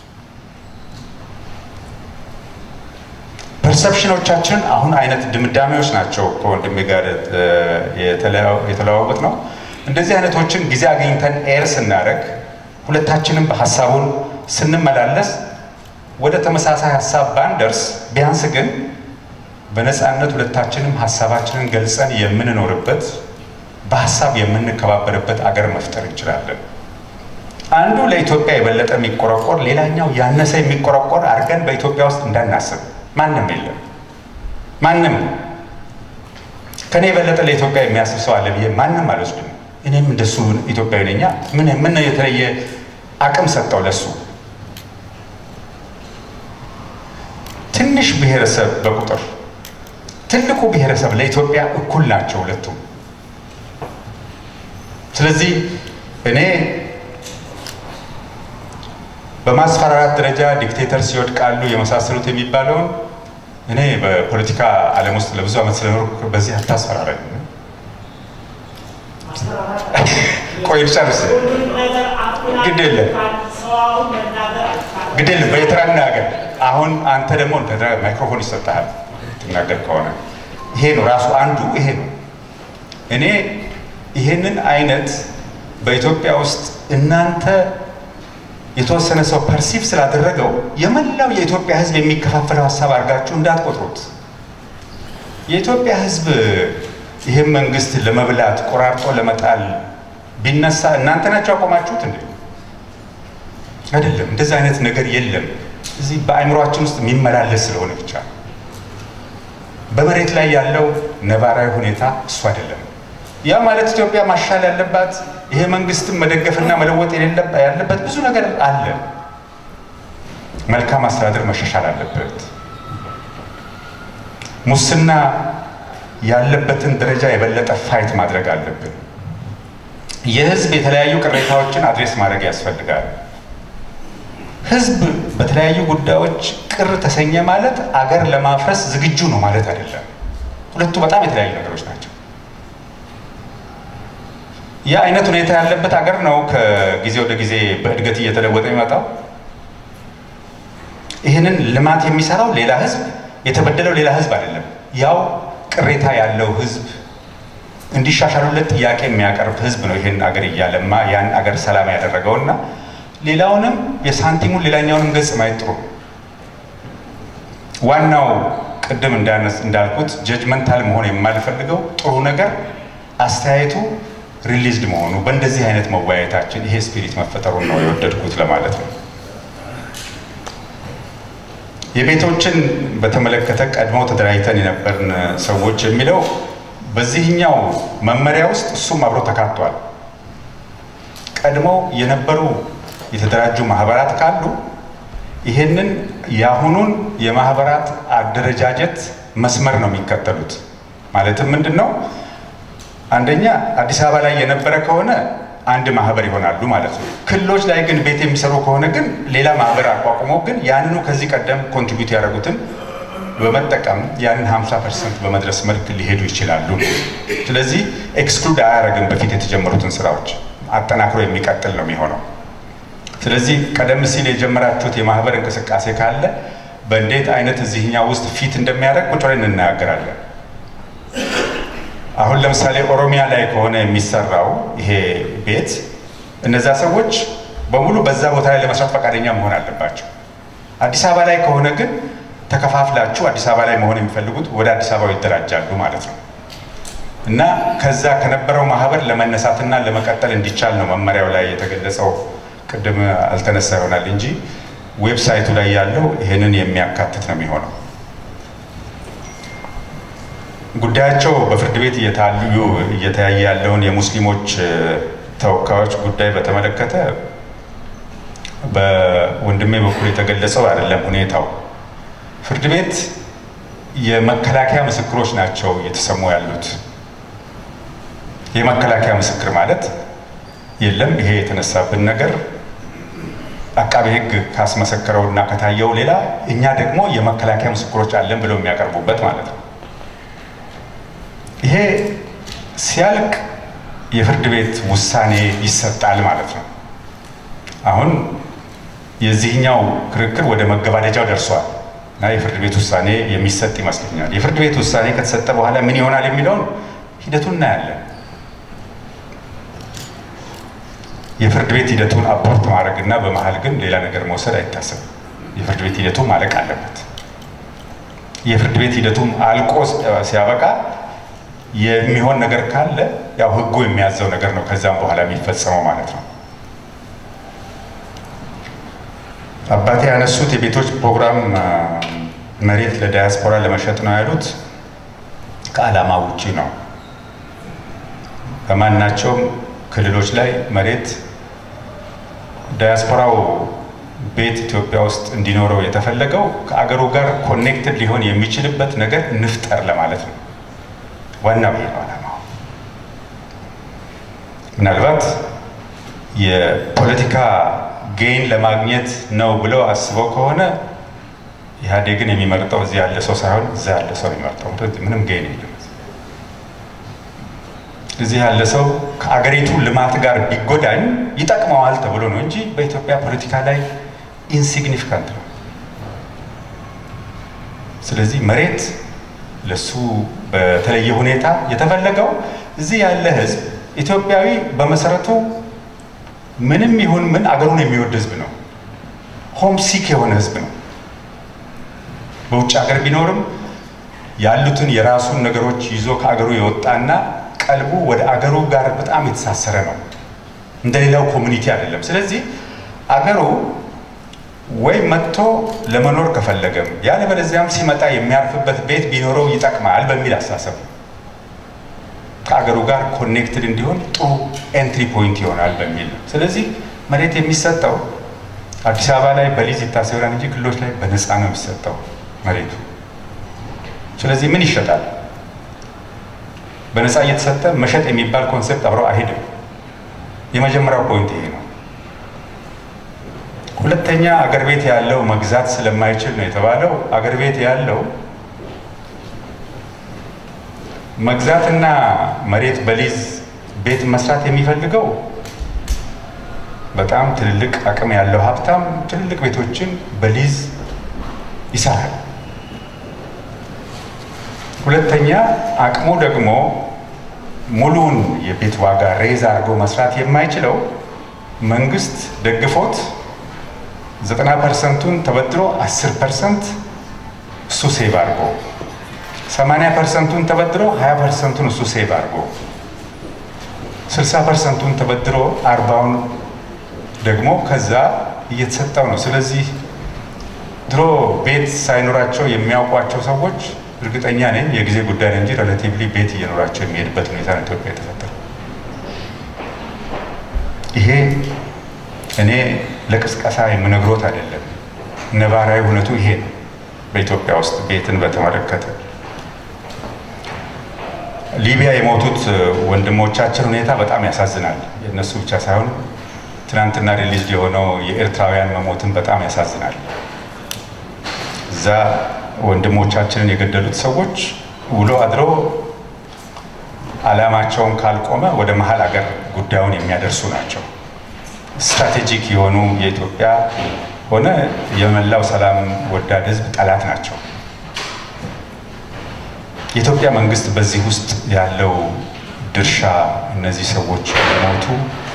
ፐርሰፕሽኖቻችን አሁን አይነት ድምዳሜዎች ናቸው ከወንድሜ ጋር የተለዋወጥ ነው። እንደዚህ አይነቶችን ጊዜ አግኝተን ኤር ስናደርግ ሁለታችንም በሀሳቡን ስንመላለስ ወደ ተመሳሳይ ሀሳብ ባንደርስ ቢያንስ ግን በነፃነት ሁለታችንም ሀሳባችንን ገልጸን የምንኖርበት በሀሳብ የምንከባበርበት አገር መፍጠር እንችላለን። አንዱ ለኢትዮጵያ የበለጠ የሚቆረቆር ሌላኛው ያነሰ የሚቆረቆር አድርገን በኢትዮጵያ ውስጥ እንዳናስብ ማንም የለም። ማንም ከኔ የበለጠ ለኢትዮጵያ የሚያስብ ሰው አለ ብዬ ማንም አልወስድም። እኔም እንደሱ ኢትዮጵያዊ ነኛ። ምን ምን የተለየ አቅም ሰጠው ለሱ? ትንሽ ብሔረሰብ በቁጥር ትልቁ ብሔረሰብ ለኢትዮጵያ እኩል ናቸው ሁለቱም። ስለዚህ እኔ በማስፈራራት ደረጃ ዲክቴተርስ ይወድቃሉ የመሳሰሉት የሚባለውን እኔ በፖለቲካ ዓለም ውስጥ ለብዙ ዓመት ስለኖርኩ በዚህ አታስፈራረኝ። ቆይ ልጨርስ። ግድ የለም ግድ የለም በየተራ እናገር። አሁን አንተ ደግሞ ማይክሮፎን ይሰጥሃል ትናገር ከሆነ ይሄ ነው ራሱ አንዱ ይሄ ነው። እኔ ይሄንን አይነት በኢትዮጵያ ውስጥ እናንተ የተወሰነ ሰው ፐርሲቭ ስላደረገው የመላው የኢትዮጵያ ሕዝብ የሚከፋፈለው ሀሳብ አድርጋችሁ እንዳትቆጥሩት። የኢትዮጵያ ሕዝብ ይህን መንግስት ለመብላት ቆራርጦ ለመጣል ቢነሳ እናንተ ናቸው ያቆማችሁት እንዴ? አይደለም። እንደዚህ አይነት ነገር የለም። እዚህ በአእምሯችን ውስጥ የሚመላለስ ስለሆነ ብቻ በመሬት ላይ ያለው ነባራዊ ሁኔታ እሱ አይደለም። ያ ማለት ኢትዮጵያ ማሻል ያለባት ይሄ መንግስትን መደገፍና መለወጥ ያለበት ብዙ ነገር አለ። መልካም አስተዳደር መሻሻል አለበት። ሙስና ያለበትን ደረጃ የበለጠ ፋይት ማድረግ አለብን። የህዝብ የተለያዩ ቅሬታዎችን አድሬስ ማድረግ ያስፈልጋል። ህዝብ በተለያዩ ጉዳዮች ቅር ተሰኘ ማለት አገር ለማፍረስ ዝግጁ ነው ማለት አይደለም። ሁለቱ በጣም የተለያዩ ነገሮች ናቸው። ያ አይነት ሁኔታ ያለበት ሀገር ነው ከጊዜ ወደ ጊዜ በእድገት እየተለወጠ የሚመጣው። ይህንን ልማት የሚሰራው ሌላ ህዝብ፣ የተበደለው ሌላ ህዝብ አይደለም። ያው ቅሬታ ያለው ህዝብ እንዲሻሻሉለት ጥያቄ የሚያቀርብ ህዝብ ነው ይህን አገር እያለማ ያን አገር ሰላም ያደረገውና ሌላውንም የሳንቲሙን ሌላኛውንም ገጽ ማየት ጥሩ። ዋናው ቅድም እንዳልኩት ጀጅመንታል መሆን የማልፈልገው ጥሩ ነገር አስተያየቱ ሪሊዝድ መሆኑ በእንደዚህ አይነት መወያየታችን ይሄ ስፒሪት መፈጠሩን ነው የወደድኩት ለማለት ነው። የቤቶችን በተመለከተ ቀድሞ ተደራጅተን የነበርን ሰዎች የሚለው በዚህኛው መመሪያ ውስጥ እሱም አብሮ ተካቷል። ቀድመው የነበሩ የተደራጁ ማህበራት ካሉ ይሄንን የአሁኑን የማህበራት አደረጃጀት መስመር ነው የሚከተሉት። ማለትም ምንድን ነው? አንደኛ አዲስ አበባ ላይ የነበረ ከሆነ አንድ ማህበር ይሆናሉ ማለት ነው። ክልሎች ላይ ግን ቤት የሚሰሩ ከሆነ ግን ሌላ ማህበር አቋቁመው ግን ያንኑ ከዚህ ቀደም ኮንትሪቢዩት ያደረጉትን በመጠቀም ያንን 50 ፐርሰንት በመድረስ መልክ ሊሄዱ ይችላሉ። ስለዚህ ኤክስክሉድ አያደርግም በፊት የተጀመሩትን ስራዎች አጠናክሮ የሚቀጥል ነው የሚሆነው። ስለዚህ ቀደም ሲል የጀመራችሁት የማህበር እንቅስቃሴ ካለ በእንዴት አይነት እዚህኛው ውስጥ ፊት እንደሚያደርግ ቁጭ ብለን እንናገራለን። አሁን ለምሳሌ ኦሮሚያ ላይ ከሆነ የሚሰራው ይሄ ቤት እነዛ ሰዎች በሙሉ በዛ ቦታ ላይ ለመስራት ፈቃደኛ መሆን አለባቸው። አዲስ አበባ ላይ ከሆነ ግን ተከፋፍላችሁ አዲስ አበባ ላይ መሆን የሚፈልጉት ወደ አዲስ አበባ ይደራጃሉ ማለት ነው እና ከዛ ከነበረው ማህበር ለመነሳትና ለመቀጠል እንዲቻል ነው መመሪያው ላይ የተገለጸው። ቅድም አልተነሳ ይሆናል እንጂ ዌብሳይቱ ላይ ያለው ይህንን የሚያካትት ነው የሚሆነው። ጉዳያቸው በፍርድ ቤት እየታዩ እየተያየ ያለውን የሙስሊሞች ተወካዮች ጉዳይ በተመለከተ በወንድሜ በኩል የተገለጸው አይደለም ሁኔታው። ፍርድ ቤት የመከላከያ ምስክሮች ናቸው እየተሰሙ ያሉት። የመከላከያ ምስክር ማለት የለም ይሄ የተነሳብን ነገር አቃቤ ሕግ ካስመሰከረው እና ከታየው ሌላ እኛ ደግሞ የመከላከያ ምስክሮች አለን ብለው የሚያቀርቡበት ማለት ነው። ይሄ ሲያልቅ የፍርድ ቤት ውሳኔ ይሰጣል ማለት ነው። አሁን የዚህኛው ክርክር ወደ መገባደጃው ደርሷል እና የፍርድ ቤት ውሳኔ የሚሰጥ ይመስለኛል። የፍርድ ቤት ውሳኔ ከተሰጠ በኋላ ምን ይሆናል የሚለውን ሂደቱን እናያለን። የፍርድ ቤት ሂደቱን አፖርት ማድረግ እና በመሀል ግን ሌላ ነገር መውሰድ አይታሰብም። የፍርድ ቤት ሂደቱ ማለቅ አለበት። የፍርድ ቤት ሂደቱም አልቆ ሲያበቃ የሚሆን ነገር ካለ ያው ህጉ የሚያዘው ነገር ነው ከዛም በኋላ የሚፈጸመው ማለት ነው። አባቴ ያነሱት የቤቶች ፕሮግራም መሬት ለዳያስፖራ ለመሸጥ ነው ያሉት ከዓላማ ውጪ ነው። በማናቸውም ክልሎች ላይ መሬት ዳያስፖራው ቤት ኢትዮጵያ ውስጥ እንዲኖረው የተፈለገው ከአገሩ ጋር ኮኔክትድ ሊሆን የሚችልበት ነገር እንፍጠር ለማለት ነው። ዋናው ይሄ ነው ዓላማው። ምናልባት የፖለቲካ ጌይን ለማግኘት ነው ብለው አስበው ከሆነ ኢህአዴግን የሚመርጠው እዚህ ያለ ሰው ሳይሆን እዛ ያለ ሰው የሚመርጠው ምንም ጌይን የለም። እዚህ ያለ ሰው ከአገሪቱ ልማት ጋር ቢጎዳኝ ይጠቅመዋል ተብሎ ነው እንጂ በኢትዮጵያ ፖለቲካ ላይ ኢንሲግኒፊካንት ነው። ስለዚህ መሬት ለሱ በተለየ ሁኔታ የተፈለገው እዚህ ያለ ህዝብ ኢትዮጵያዊ በመሰረቱ ምንም ይሁን ምን አገሩን የሚወድ ህዝብ ነው። ሆም ሲክ የሆነ ህዝብ ነው። በውጭ ሀገር ቢኖርም ያሉትን የራሱን ነገሮች ይዞ ከአገሩ የወጣና ቀልቡ ወደ አገሩ ጋር በጣም የተሳሰረ ነው። እንደሌላው ኮሚኒቲ አይደለም። ስለዚህ አገሩ ወይ መጥቶ ለመኖር ከፈለገም ያለበለዚያም ሲመጣ የሚያርፍበት ቤት ቢኖረው ይጠቅማል በሚል አስተሳሰብ ነው። ከአገሩ ጋር ኮኔክትድ እንዲሆን ጥሩ ኤንትሪ ፖይንት ይሆናል በሚል ነው። ስለዚህ መሬት የሚሰጠው አዲስ አበባ ላይ በሊዝ ይታሰራል እንጂ ክልሎች ላይ በነፃ ነው የሚሰጠው መሬቱ። ስለዚህ ምን ይሸጣል? በነፃ እየተሰጠ መሸጥ የሚባል ኮንሴፕት አብሮ አይሄድም። የመጀመሪያው ፖይንት ይሄ ነው። ሁለተኛ አገር ቤት ያለው መግዛት ስለማይችል ነው የተባለው። አገር ቤት ያለው መግዛትና መሬት በሊዝ ቤት መስራት የሚፈልገው በጣም ትልልቅ አቅም ያለው ሀብታም ትልልቅ ቤቶችን በሊዝ ይሰራል። ሁለተኛ አቅሙ ደግሞ ሙሉውን የቤት ዋጋ ሬዝ አድርጎ መስራት የማይችለው መንግስት ደግፎት ዘጠና ፐርሰንቱን ተበድሮ አስር ፐርሰንት እሱ ሴቭ አድርጎ ሰማንያ ፐርሰንቱን ተበድሮ ሀያ ፐርሰንቱን እሱ ሴቭ አድርጎ ስልሳ ፐርሰንቱን ተበድሮ አርባውን ደግሞ ከዛ እየተሰጠው ነው። ስለዚህ ድሮ ቤት ሳይኖራቸው የሚያውቋቸው ሰዎች እርግጠኛ ነኝ የጊዜ ጉዳይ ነው እንጂ ሬላቲቭሊ ቤት እየኖራቸው የሚሄድበት ሁኔታ ነው ኢትዮጵያ የተፈጠረው። ይሄ እኔ ለቅስቀሳ የምነግሮት አይደለም። ነባራዊ እውነቱ ይሄ ነው። በኢትዮጵያ ውስጥ ቤትን በተመለከተ ሊቢያ የሞቱት ወንድሞቻችን ሁኔታ በጣም ያሳዝናል። የእነሱ ብቻ ሳይሆን ትናንትና ሪሊዝ የሆነው የኤርትራውያን መሞትን በጣም ያሳዝናል። እዛ ወንድሞቻችንን የገደሉት ሰዎች ውሎ አድሮ ዓላማቸውን ካልቆመ ወደ መሀል ሀገር ጉዳዩን የሚያደርሱ ናቸው። ስትራቴጂክ የሆኑ የኢትዮጵያ ሆነ የመላው ሰላም ወዳድ ሕዝብ ጠላት ናቸው። የኢትዮጵያ መንግስት በዚህ ውስጥ ያለው ድርሻ እነዚህ ሰዎች ሞቱ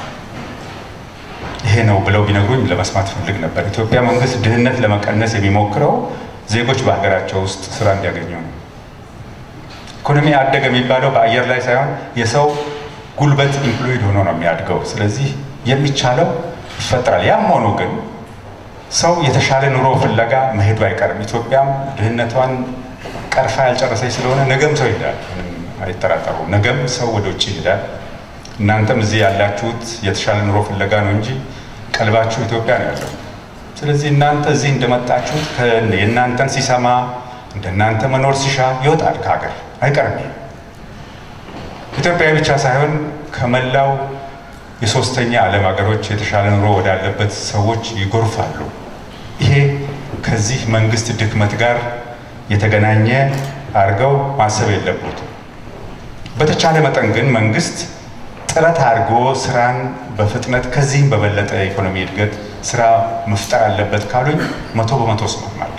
ይሄ ነው ብለው ቢነግሩኝ ለመስማት ፈልግ ነበር። ኢትዮጵያ መንግስት ድህነት ለመቀነስ የሚሞክረው ዜጎች በሀገራቸው ውስጥ ስራ እንዲያገኙ ነው። ኢኮኖሚ አደገ የሚባለው በአየር ላይ ሳይሆን የሰው ጉልበት ኢምፕሎይድ ሆኖ ነው የሚያድገው። ስለዚህ የሚቻለው ይፈጠራል። ያም ሆኖ ግን ሰው የተሻለ ኑሮ ፍለጋ መሄዱ አይቀርም። ኢትዮጵያም ድህነቷን ቀርፋ ያልጨረሰች ስለሆነ ነገም ሰው ይሄዳል፣ አይጠራጠሩም። ነገም ሰው ወደ ውጭ ይሄዳል። እናንተም እዚህ ያላችሁት የተሻለ ኑሮ ፍለጋ ነው እንጂ ቀልባችሁ ኢትዮጵያ ነው ያለው። ስለዚህ እናንተ እዚህ እንደመጣችሁት የእናንተን ሲሰማ እንደናንተ መኖር ሲሻ ይወጣል ከሀገር አይቀርም። ኢትዮጵያዊ ብቻ ሳይሆን ከመላው የሶስተኛ ዓለም ሀገሮች የተሻለ ኑሮ ወዳለበት ሰዎች ይጎርፋሉ። ይሄ ከዚህ መንግስት ድክመት ጋር የተገናኘ አድርገው ማሰብ የለበትም። በተቻለ መጠን ግን መንግስት ጥረት አድርጎ ስራን በፍጥነት ከዚህም በበለጠ የኢኮኖሚ እድገት ስራ መፍጠር አለበት ካሉኝ መቶ በመቶ እስማማለሁ።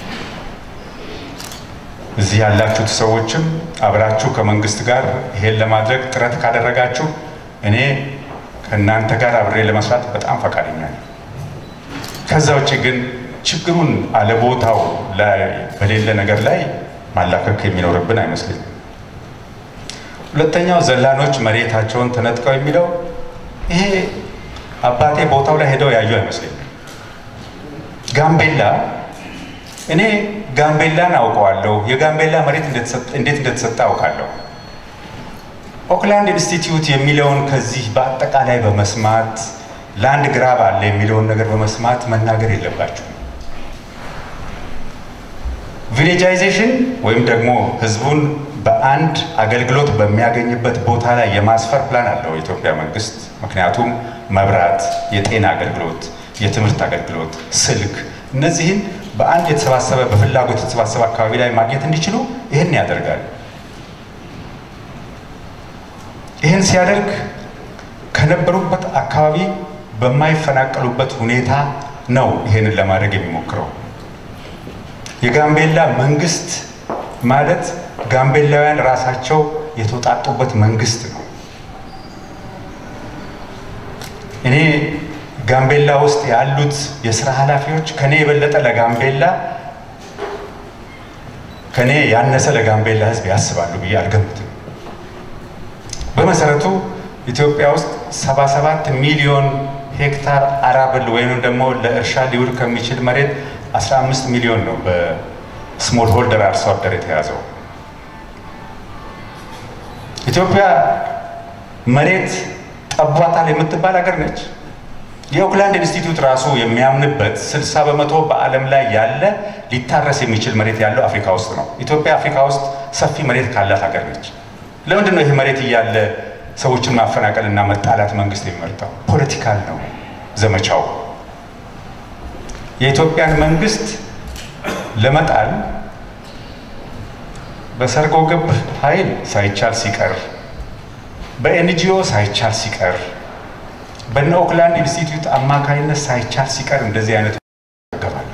እዚህ ያላችሁት ሰዎችም አብራችሁ ከመንግስት ጋር ይሄን ለማድረግ ጥረት ካደረጋችሁ እኔ ከእናንተ ጋር አብሬ ለመስራት በጣም ፈቃደኛ ነኝ። ከዛ ውጭ ግን ችግሩን አለቦታው ላይ በሌለ ነገር ላይ ማላከክ የሚኖርብን አይመስለኝም። ሁለተኛው ዘላኖች መሬታቸውን ተነጥቀው የሚለው ይሄ አባቴ ቦታው ላይ ሄደው ያዩ አይመስለኝም። ጋምቤላ እኔ ጋምቤላን አውቀዋለሁ። የጋምቤላ መሬት እንዴት እንደተሰጠ አውቃለሁ። ኦክላንድ ኢንስቲትዩት የሚለውን ከዚህ በአጠቃላይ በመስማት ላንድ ግራብ አለ የሚለውን ነገር በመስማት መናገር የለባችሁም። ቪሌጃይዜሽን ወይም ደግሞ ህዝቡን በአንድ አገልግሎት በሚያገኝበት ቦታ ላይ የማስፈር ፕላን አለው የኢትዮጵያ መንግስት። ምክንያቱም መብራት፣ የጤና አገልግሎት፣ የትምህርት አገልግሎት፣ ስልክ እነዚህን በአንድ የተሰባሰበ በፍላጎት የተሰባሰበ አካባቢ ላይ ማግኘት እንዲችሉ ይህን ያደርጋል። ይህን ሲያደርግ ከነበሩበት አካባቢ በማይፈናቀሉበት ሁኔታ ነው ይህንን ለማድረግ የሚሞክረው። የጋምቤላ መንግስት ማለት ጋምቤላውያን ራሳቸው የተውጣጡበት መንግስት ነው። እኔ ጋምቤላ ውስጥ ያሉት የስራ ኃላፊዎች ከኔ የበለጠ ለጋምቤላ ከኔ ያነሰ ለጋምቤላ ህዝብ ያስባሉ ብዬ አልገምትም። በመሰረቱ ኢትዮጵያ ውስጥ 77 ሚሊዮን ሄክታር አራብል ወይም ደግሞ ለእርሻ ሊውል ከሚችል መሬት 15 ሚሊዮን ነው በስሞል ሆልደር አርሶ አደር የተያዘው። ኢትዮጵያ መሬት ጠቧታል የምትባል ሀገር ነች። የኦክላንድ ኢንስቲትዩት ራሱ የሚያምንበት 60 በመቶ በዓለም ላይ ያለ ሊታረስ የሚችል መሬት ያለው አፍሪካ ውስጥ ነው። ኢትዮጵያ አፍሪካ ውስጥ ሰፊ መሬት ካላት ሀገር ነች። ለምንድን ነው ይህ መሬት እያለ ሰዎችን ማፈናቀልና መጣላት መንግስት የሚመርጠው? ፖለቲካል ነው ዘመቻው። የኢትዮጵያን መንግስት ለመጣል በሰርጎ ገብ ኃይል ሳይቻል ሲቀር፣ በኤንጂኦ ሳይቻል ሲቀር፣ በነ ኦክላንድ ኢንስቲትዩት አማካይነት ሳይቻል ሲቀር እንደዚህ አይነት ገባሉ።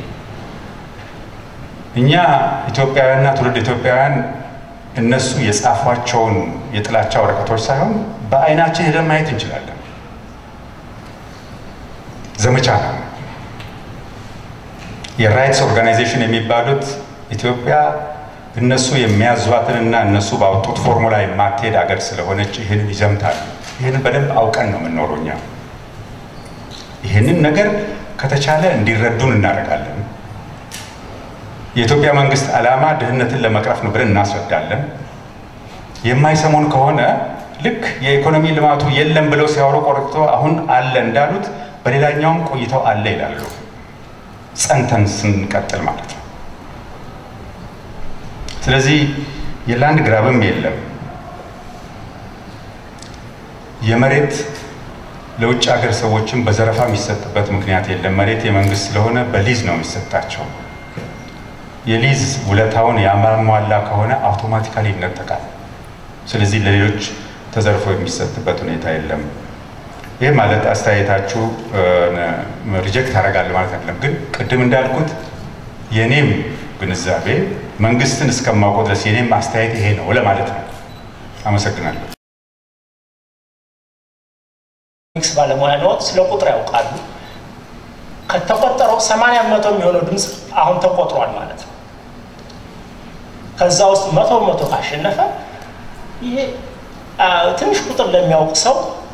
እኛ ኢትዮጵያውያንና ትውልድ ኢትዮጵያውያን እነሱ የጻፏቸውን የጥላቻ ወረቀቶች ሳይሆን በአይናችን ሄደን ማየት እንችላለን። ዘመቻ ነው። የራይትስ ኦርጋናይዜሽን የሚባሉት ኢትዮጵያ እነሱ የሚያዟትንና እነሱ ባወጡት ፎርሙላ የማትሄድ ሀገር ስለሆነች ይህንን ይዘምታሉ። ይህንን በደንብ አውቀን ነው የምንኖረው እኛ። ይህንን ነገር ከተቻለ እንዲረዱን እናደርጋለን። የኢትዮጵያ መንግስት ዓላማ ድህነትን ለመቅረፍ ነው ብለን እናስረዳለን። የማይሰሙን ከሆነ ልክ የኢኮኖሚ ልማቱ የለም ብለው ሲያወሩ ቆርጥቶ አሁን አለ እንዳሉት በሌላኛውም ቆይተው አለ ይላሉ። ጸንተን ስንቀጥል ማለት ነው። ስለዚህ የላንድ ግራብም የለም። የመሬት ለውጭ ሀገር ሰዎችም በዘረፋ የሚሰጥበት ምክንያት የለም። መሬት የመንግስት ስለሆነ በሊዝ ነው የሚሰጣቸው። የሊዝ ውለታውን ያሟላ ከሆነ አውቶማቲካሊ ይነጠቃል። ስለዚህ ለሌሎች ተዘርፎ የሚሰጥበት ሁኔታ የለም። ይህ ማለት አስተያየታችሁ ሪጀክት አደርጋለሁ ማለት አይደለም። ግን ቅድም እንዳልኩት የኔም ግንዛቤ መንግስትን እስከማውቀው ድረስ የኔም አስተያየት ይሄ ነው ለማለት ነው። አመሰግናለሁ። ኢኮኖሚክስ ባለሙያ ነዎት፣ ስለ ቁጥር ያውቃሉ። ከተቆጠረው 80 በመቶ የሚሆነው ድምፅ አሁን ተቆጥሯል ማለት ነው። ከዛ ውስጥ መቶ በመቶ ካሸነፈ ይሄ ትንሽ ቁጥር ለሚያውቅ ሰው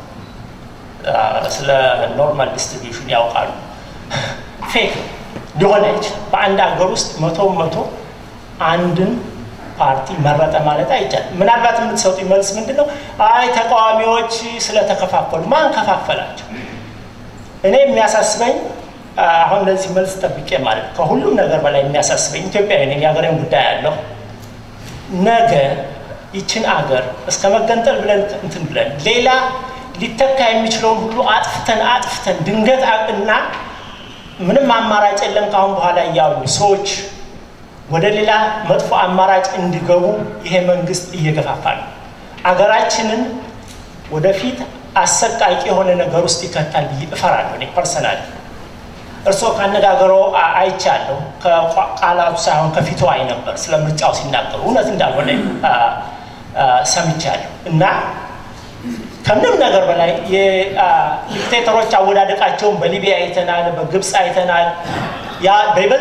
ስለ ኖርማል ዲስትሪቢዩሽን ያውቃሉ። ፌክ ነው ሊሆን አይችልም። በአንድ ሀገር ውስጥ መቶ በመቶ አንድን ፓርቲ መረጠ ማለት አይቻልም። ምናልባት የምትሰጡ መልስ ምንድን ነው? አይ ተቃዋሚዎች ስለተከፋፈሉ። ማን ከፋፈላቸው? እኔ የሚያሳስበኝ አሁን ለዚህ መልስ ጠብቄ ማለት ከሁሉም ነገር በላይ የሚያሳስበኝ ኢትዮጵያዊ ነኝ፣ የሀገሬን ጉዳይ ያለሁ ነገ ይችን አገር እስከ መገንጠል ብለን እንትን ብለን ሌላ ሊተካ የሚችለውን ሁሉ አጥፍተን አጥፍተን ድንገት እና ምንም አማራጭ የለም ከአሁን በኋላ እያሉ ሰዎች ወደ ሌላ መጥፎ አማራጭ እንዲገቡ ይሄ መንግስት እየገፋፋ ነው። አገራችንን ወደፊት አሰቃቂ የሆነ ነገር ውስጥ ይከታል ብዬ እፈራለሁ። እኔ ፐርሰናል እርስዎ ካነጋገሮ አይቻለሁ። ከቃላቱ ሳይሆን ከፊቱ አይ ነበር ስለ ምርጫው ሲናገሩ እውነት እንዳልሆነ ሰምቻለሁ እና ከምንም ነገር በላይ የዲክቴተሮች አወዳደቃቸውን በሊቢያ አይተናል፣ በግብፅ አይተናል። ያ በይበልጥ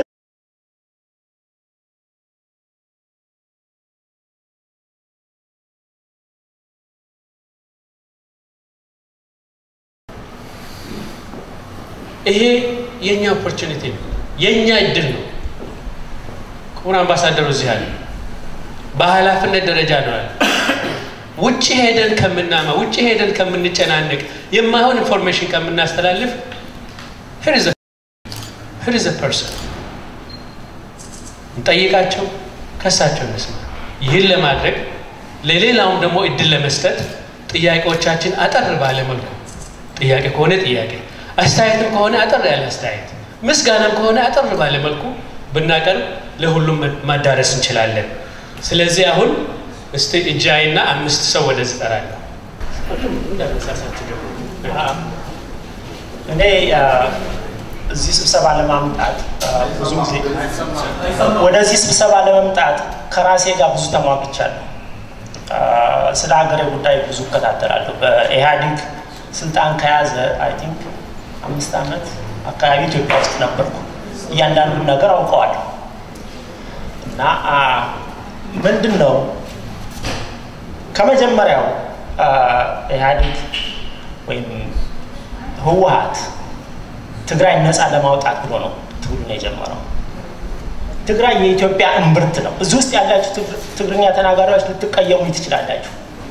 ይሄ የእኛ ኦፖርቹኒቲ ነው፣ የእኛ እድል ነው። ክቡር አምባሳደሩ እዚህ አለ። በኃላፊነት ደረጃ ነው ያለ። ውጭ ሄደን ከምናማ ውጭ ሄደን ከምንጨናነቅ የማይሆን ኢንፎርሜሽን ከምናስተላልፍ ሂር ዘ ፐርሰን እንጠይቃቸው፣ ከሳቸው እንስማ። ይህን ለማድረግ ለሌላውም ደግሞ እድል ለመስጠት ጥያቄዎቻችን አጠር ባለ መልኩ ጥያቄ ከሆነ ጥያቄ አስተያየትም ከሆነ አጠር ያለ አስተያየት፣ ምስጋናም ከሆነ አጠር ባለ መልኩ ብናቀርብ ለሁሉም ማዳረስ እንችላለን። ስለዚህ አሁን እስቲ እጃይና አምስት ሰው ወደዚህ እጠራለሁ። እኔ እዚህ ስብሰባ ለማምጣት ብዙ ጊዜ ወደዚህ ስብሰባ ለመምጣት ከራሴ ጋር ብዙ ተሟግቻለሁ። ስለ ሀገሬ ጉዳይ ብዙ እከታተላለሁ። በኢህአዴግ ስልጣን ከያዘ አይ ቲንክ አምስት ዓመት አካባቢ ኢትዮጵያ ውስጥ ነበርኩ። እያንዳንዱን ነገር አውቀዋለሁ እና ምንድን ነው ከመጀመሪያው ኢህአዴግ ወይም ህወሀት ትግራይ ነፃ ለማውጣት ብሎ ነው ትግሉን የጀመረው። ትግራይ የኢትዮጵያ እምብርት ነው። እዚህ ውስጥ ያላችሁ ትግርኛ ተናጋሪዎች ልትቀየሙ ትችላላችሁ።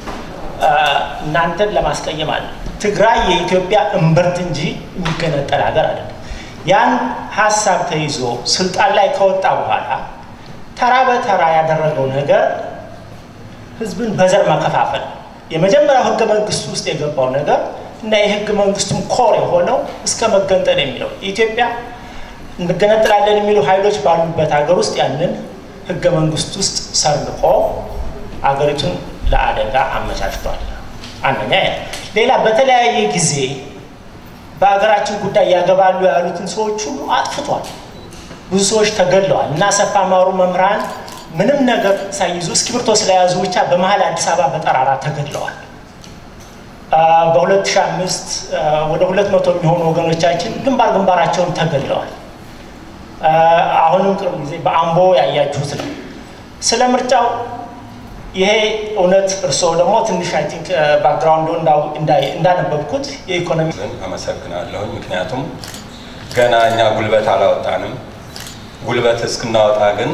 እናንተን ለማስቀየም አለ። ትግራይ የኢትዮጵያ እምብርት እንጂ የሚገነጠል ሀገር አይደለም። ያን ሀሳብ ተይዞ ስልጣን ላይ ከወጣ በኋላ ተራ በተራ ያደረገው ነገር ህዝብን በዘር መከፋፈል የመጀመሪያው ህገ መንግስቱ ውስጥ የገባው ነገር እና የህገ መንግስቱን ኮር የሆነው እስከ መገንጠል የሚለው ኢትዮጵያ እንገነጥላለን የሚሉ ኃይሎች ባሉበት ሀገር ውስጥ ያንን ህገ መንግስት ውስጥ ሰርቆ አገሪቱን ለአደጋ አመቻችቷል። አንደኛ ሌላ በተለያየ ጊዜ በሀገራችን ጉዳይ ያገባሉ ያሉትን ሰዎች ሁሉ አጥፍቷል። ብዙ ሰዎች ተገድለዋል እና አሰፋ ማሩ መምህራን ምንም ነገር ሳይይዙ እስክሪብቶ ስለያዙ ብቻ በመሀል አዲስ አበባ በጠራራ ተገድለዋል። በ2005 ወደ 200 የሚሆኑ ወገኖቻችን ግንባር ግንባራቸውን ተገድለዋል። አሁንም ቅርብ ጊዜ በአምቦ ያያችሁት ነው። ስለ ምርጫው ይሄ እውነት እርስዎ ደግሞ ትንሽ አይ ቲንክ ባክግራውንዱ እንዳነበብኩት የኢኮኖሚ አመሰግናለሁኝ። ምክንያቱም ገና እኛ ጉልበት አላወጣንም። ጉልበት እስክናወጣ ግን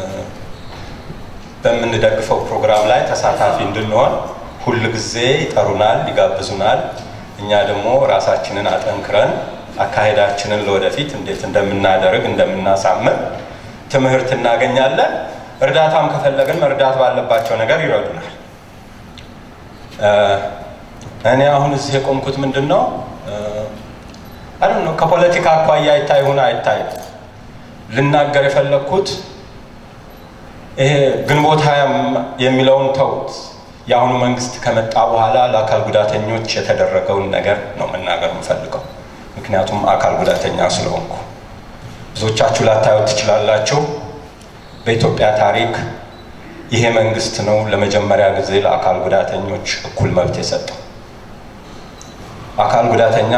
በምንደግፈው ፕሮግራም ላይ ተሳታፊ እንድንሆን ሁል ጊዜ ይጠሩናል፣ ይጋብዙናል። እኛ ደግሞ ራሳችንን አጠንክረን አካሄዳችንን ለወደፊት እንዴት እንደምናደርግ እንደምናሳምር ትምህርት እናገኛለን። እርዳታም ከፈለግን መርዳት ባለባቸው ነገር ይረዱናል። እኔ አሁን እዚህ የቆምኩት ምንድን ነው አይ ነው ከፖለቲካ አኳያ አይታይ ሆነ አይታይ ልናገር የፈለግኩት ይሄ ግንቦት ሀያ የሚለውን ተውት። የአሁኑ መንግስት ከመጣ በኋላ ለአካል ጉዳተኞች የተደረገውን ነገር ነው መናገር የምፈልገው። ምክንያቱም አካል ጉዳተኛ ስለሆንኩ ብዙዎቻችሁ ላታዩት ትችላላችሁ። በኢትዮጵያ ታሪክ ይሄ መንግስት ነው ለመጀመሪያ ጊዜ ለአካል ጉዳተኞች እኩል መብት የሰጠው። አካል ጉዳተኛ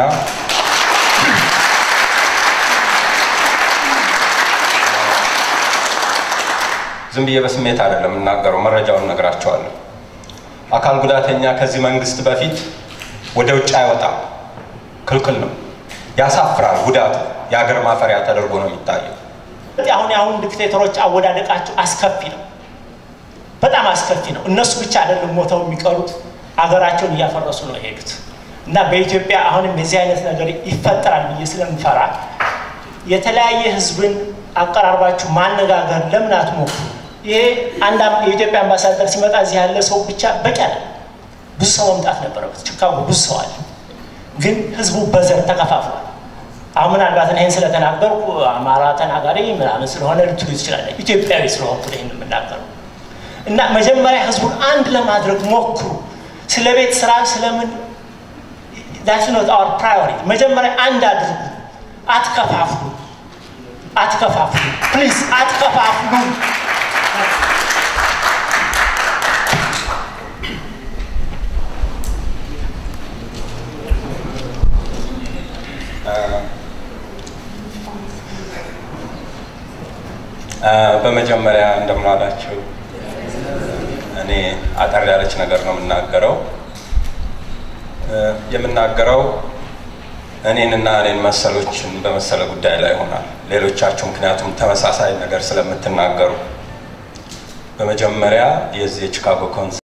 ዝም ብዬ በስሜት አይደለም የምናገረው፣ መረጃውን ነግራቸዋለሁ። አካል ጉዳተኛ ከዚህ መንግስት በፊት ወደ ውጭ አይወጣም፣ ክልክል ነው። ያሳፍራል። ጉዳቱ የሀገር ማፈሪያ ተደርጎ ነው የሚታየው። አሁን የአሁን ዲክቴተሮች አወዳደቃቸው አስከፊ ነው፣ በጣም አስከፊ ነው። እነሱ ብቻ አይደለም ሞተው የሚቀሩት አገራቸውን እያፈረሱ ነው የሄዱት። እና በኢትዮጵያ አሁንም የዚህ አይነት ነገር ይፈጠራል ብዬ ስለምፈራ የተለያየ ህዝብን አቀራርባችሁ ማነጋገር ለምን አትሞክሩ? ይሄ አንድ የኢትዮጵያ አምባሳደር ሲመጣ እዚህ ያለ ሰው ብቻ በቂ አለ። ብዙ ሰው መምጣት ነበረበት። ቺካጎ ብዙ ሰው አለ፣ ግን ህዝቡ በዘር ተከፋፍሏል። አሁን ምናልባት ይህን ስለተናገርኩ አማራ ተናጋሪ ምናምን ስለሆነ ልትሉ ትችላለ። ኢትዮጵያዊ ስለሆንኩ ይህን የምናገረው እና መጀመሪያ ህዝቡን አንድ ለማድረግ ሞክሩ። ስለ ቤት ስራ ስለምን ዳትስ ኖት አወር ፕራዮሪቲ። መጀመሪያ አንድ አድርጉ። አትከፋፍሉ፣ አትከፋፍሉ፣ ፕሊዝ አትከፋፍሉ። በመጀመሪያ እንደምን ዋላችሁ። እኔ አጠር ያለች ነገር ነው የምናገረው። የምናገረው እኔንና እኔን መሰሎችን በመሰለ ጉዳይ ላይ ይሆናል። ሌሎቻችሁ ምክንያቱም ተመሳሳይ ነገር ስለምትናገሩ በመጀመሪያ የዚህ የቺካጎ ኮንስ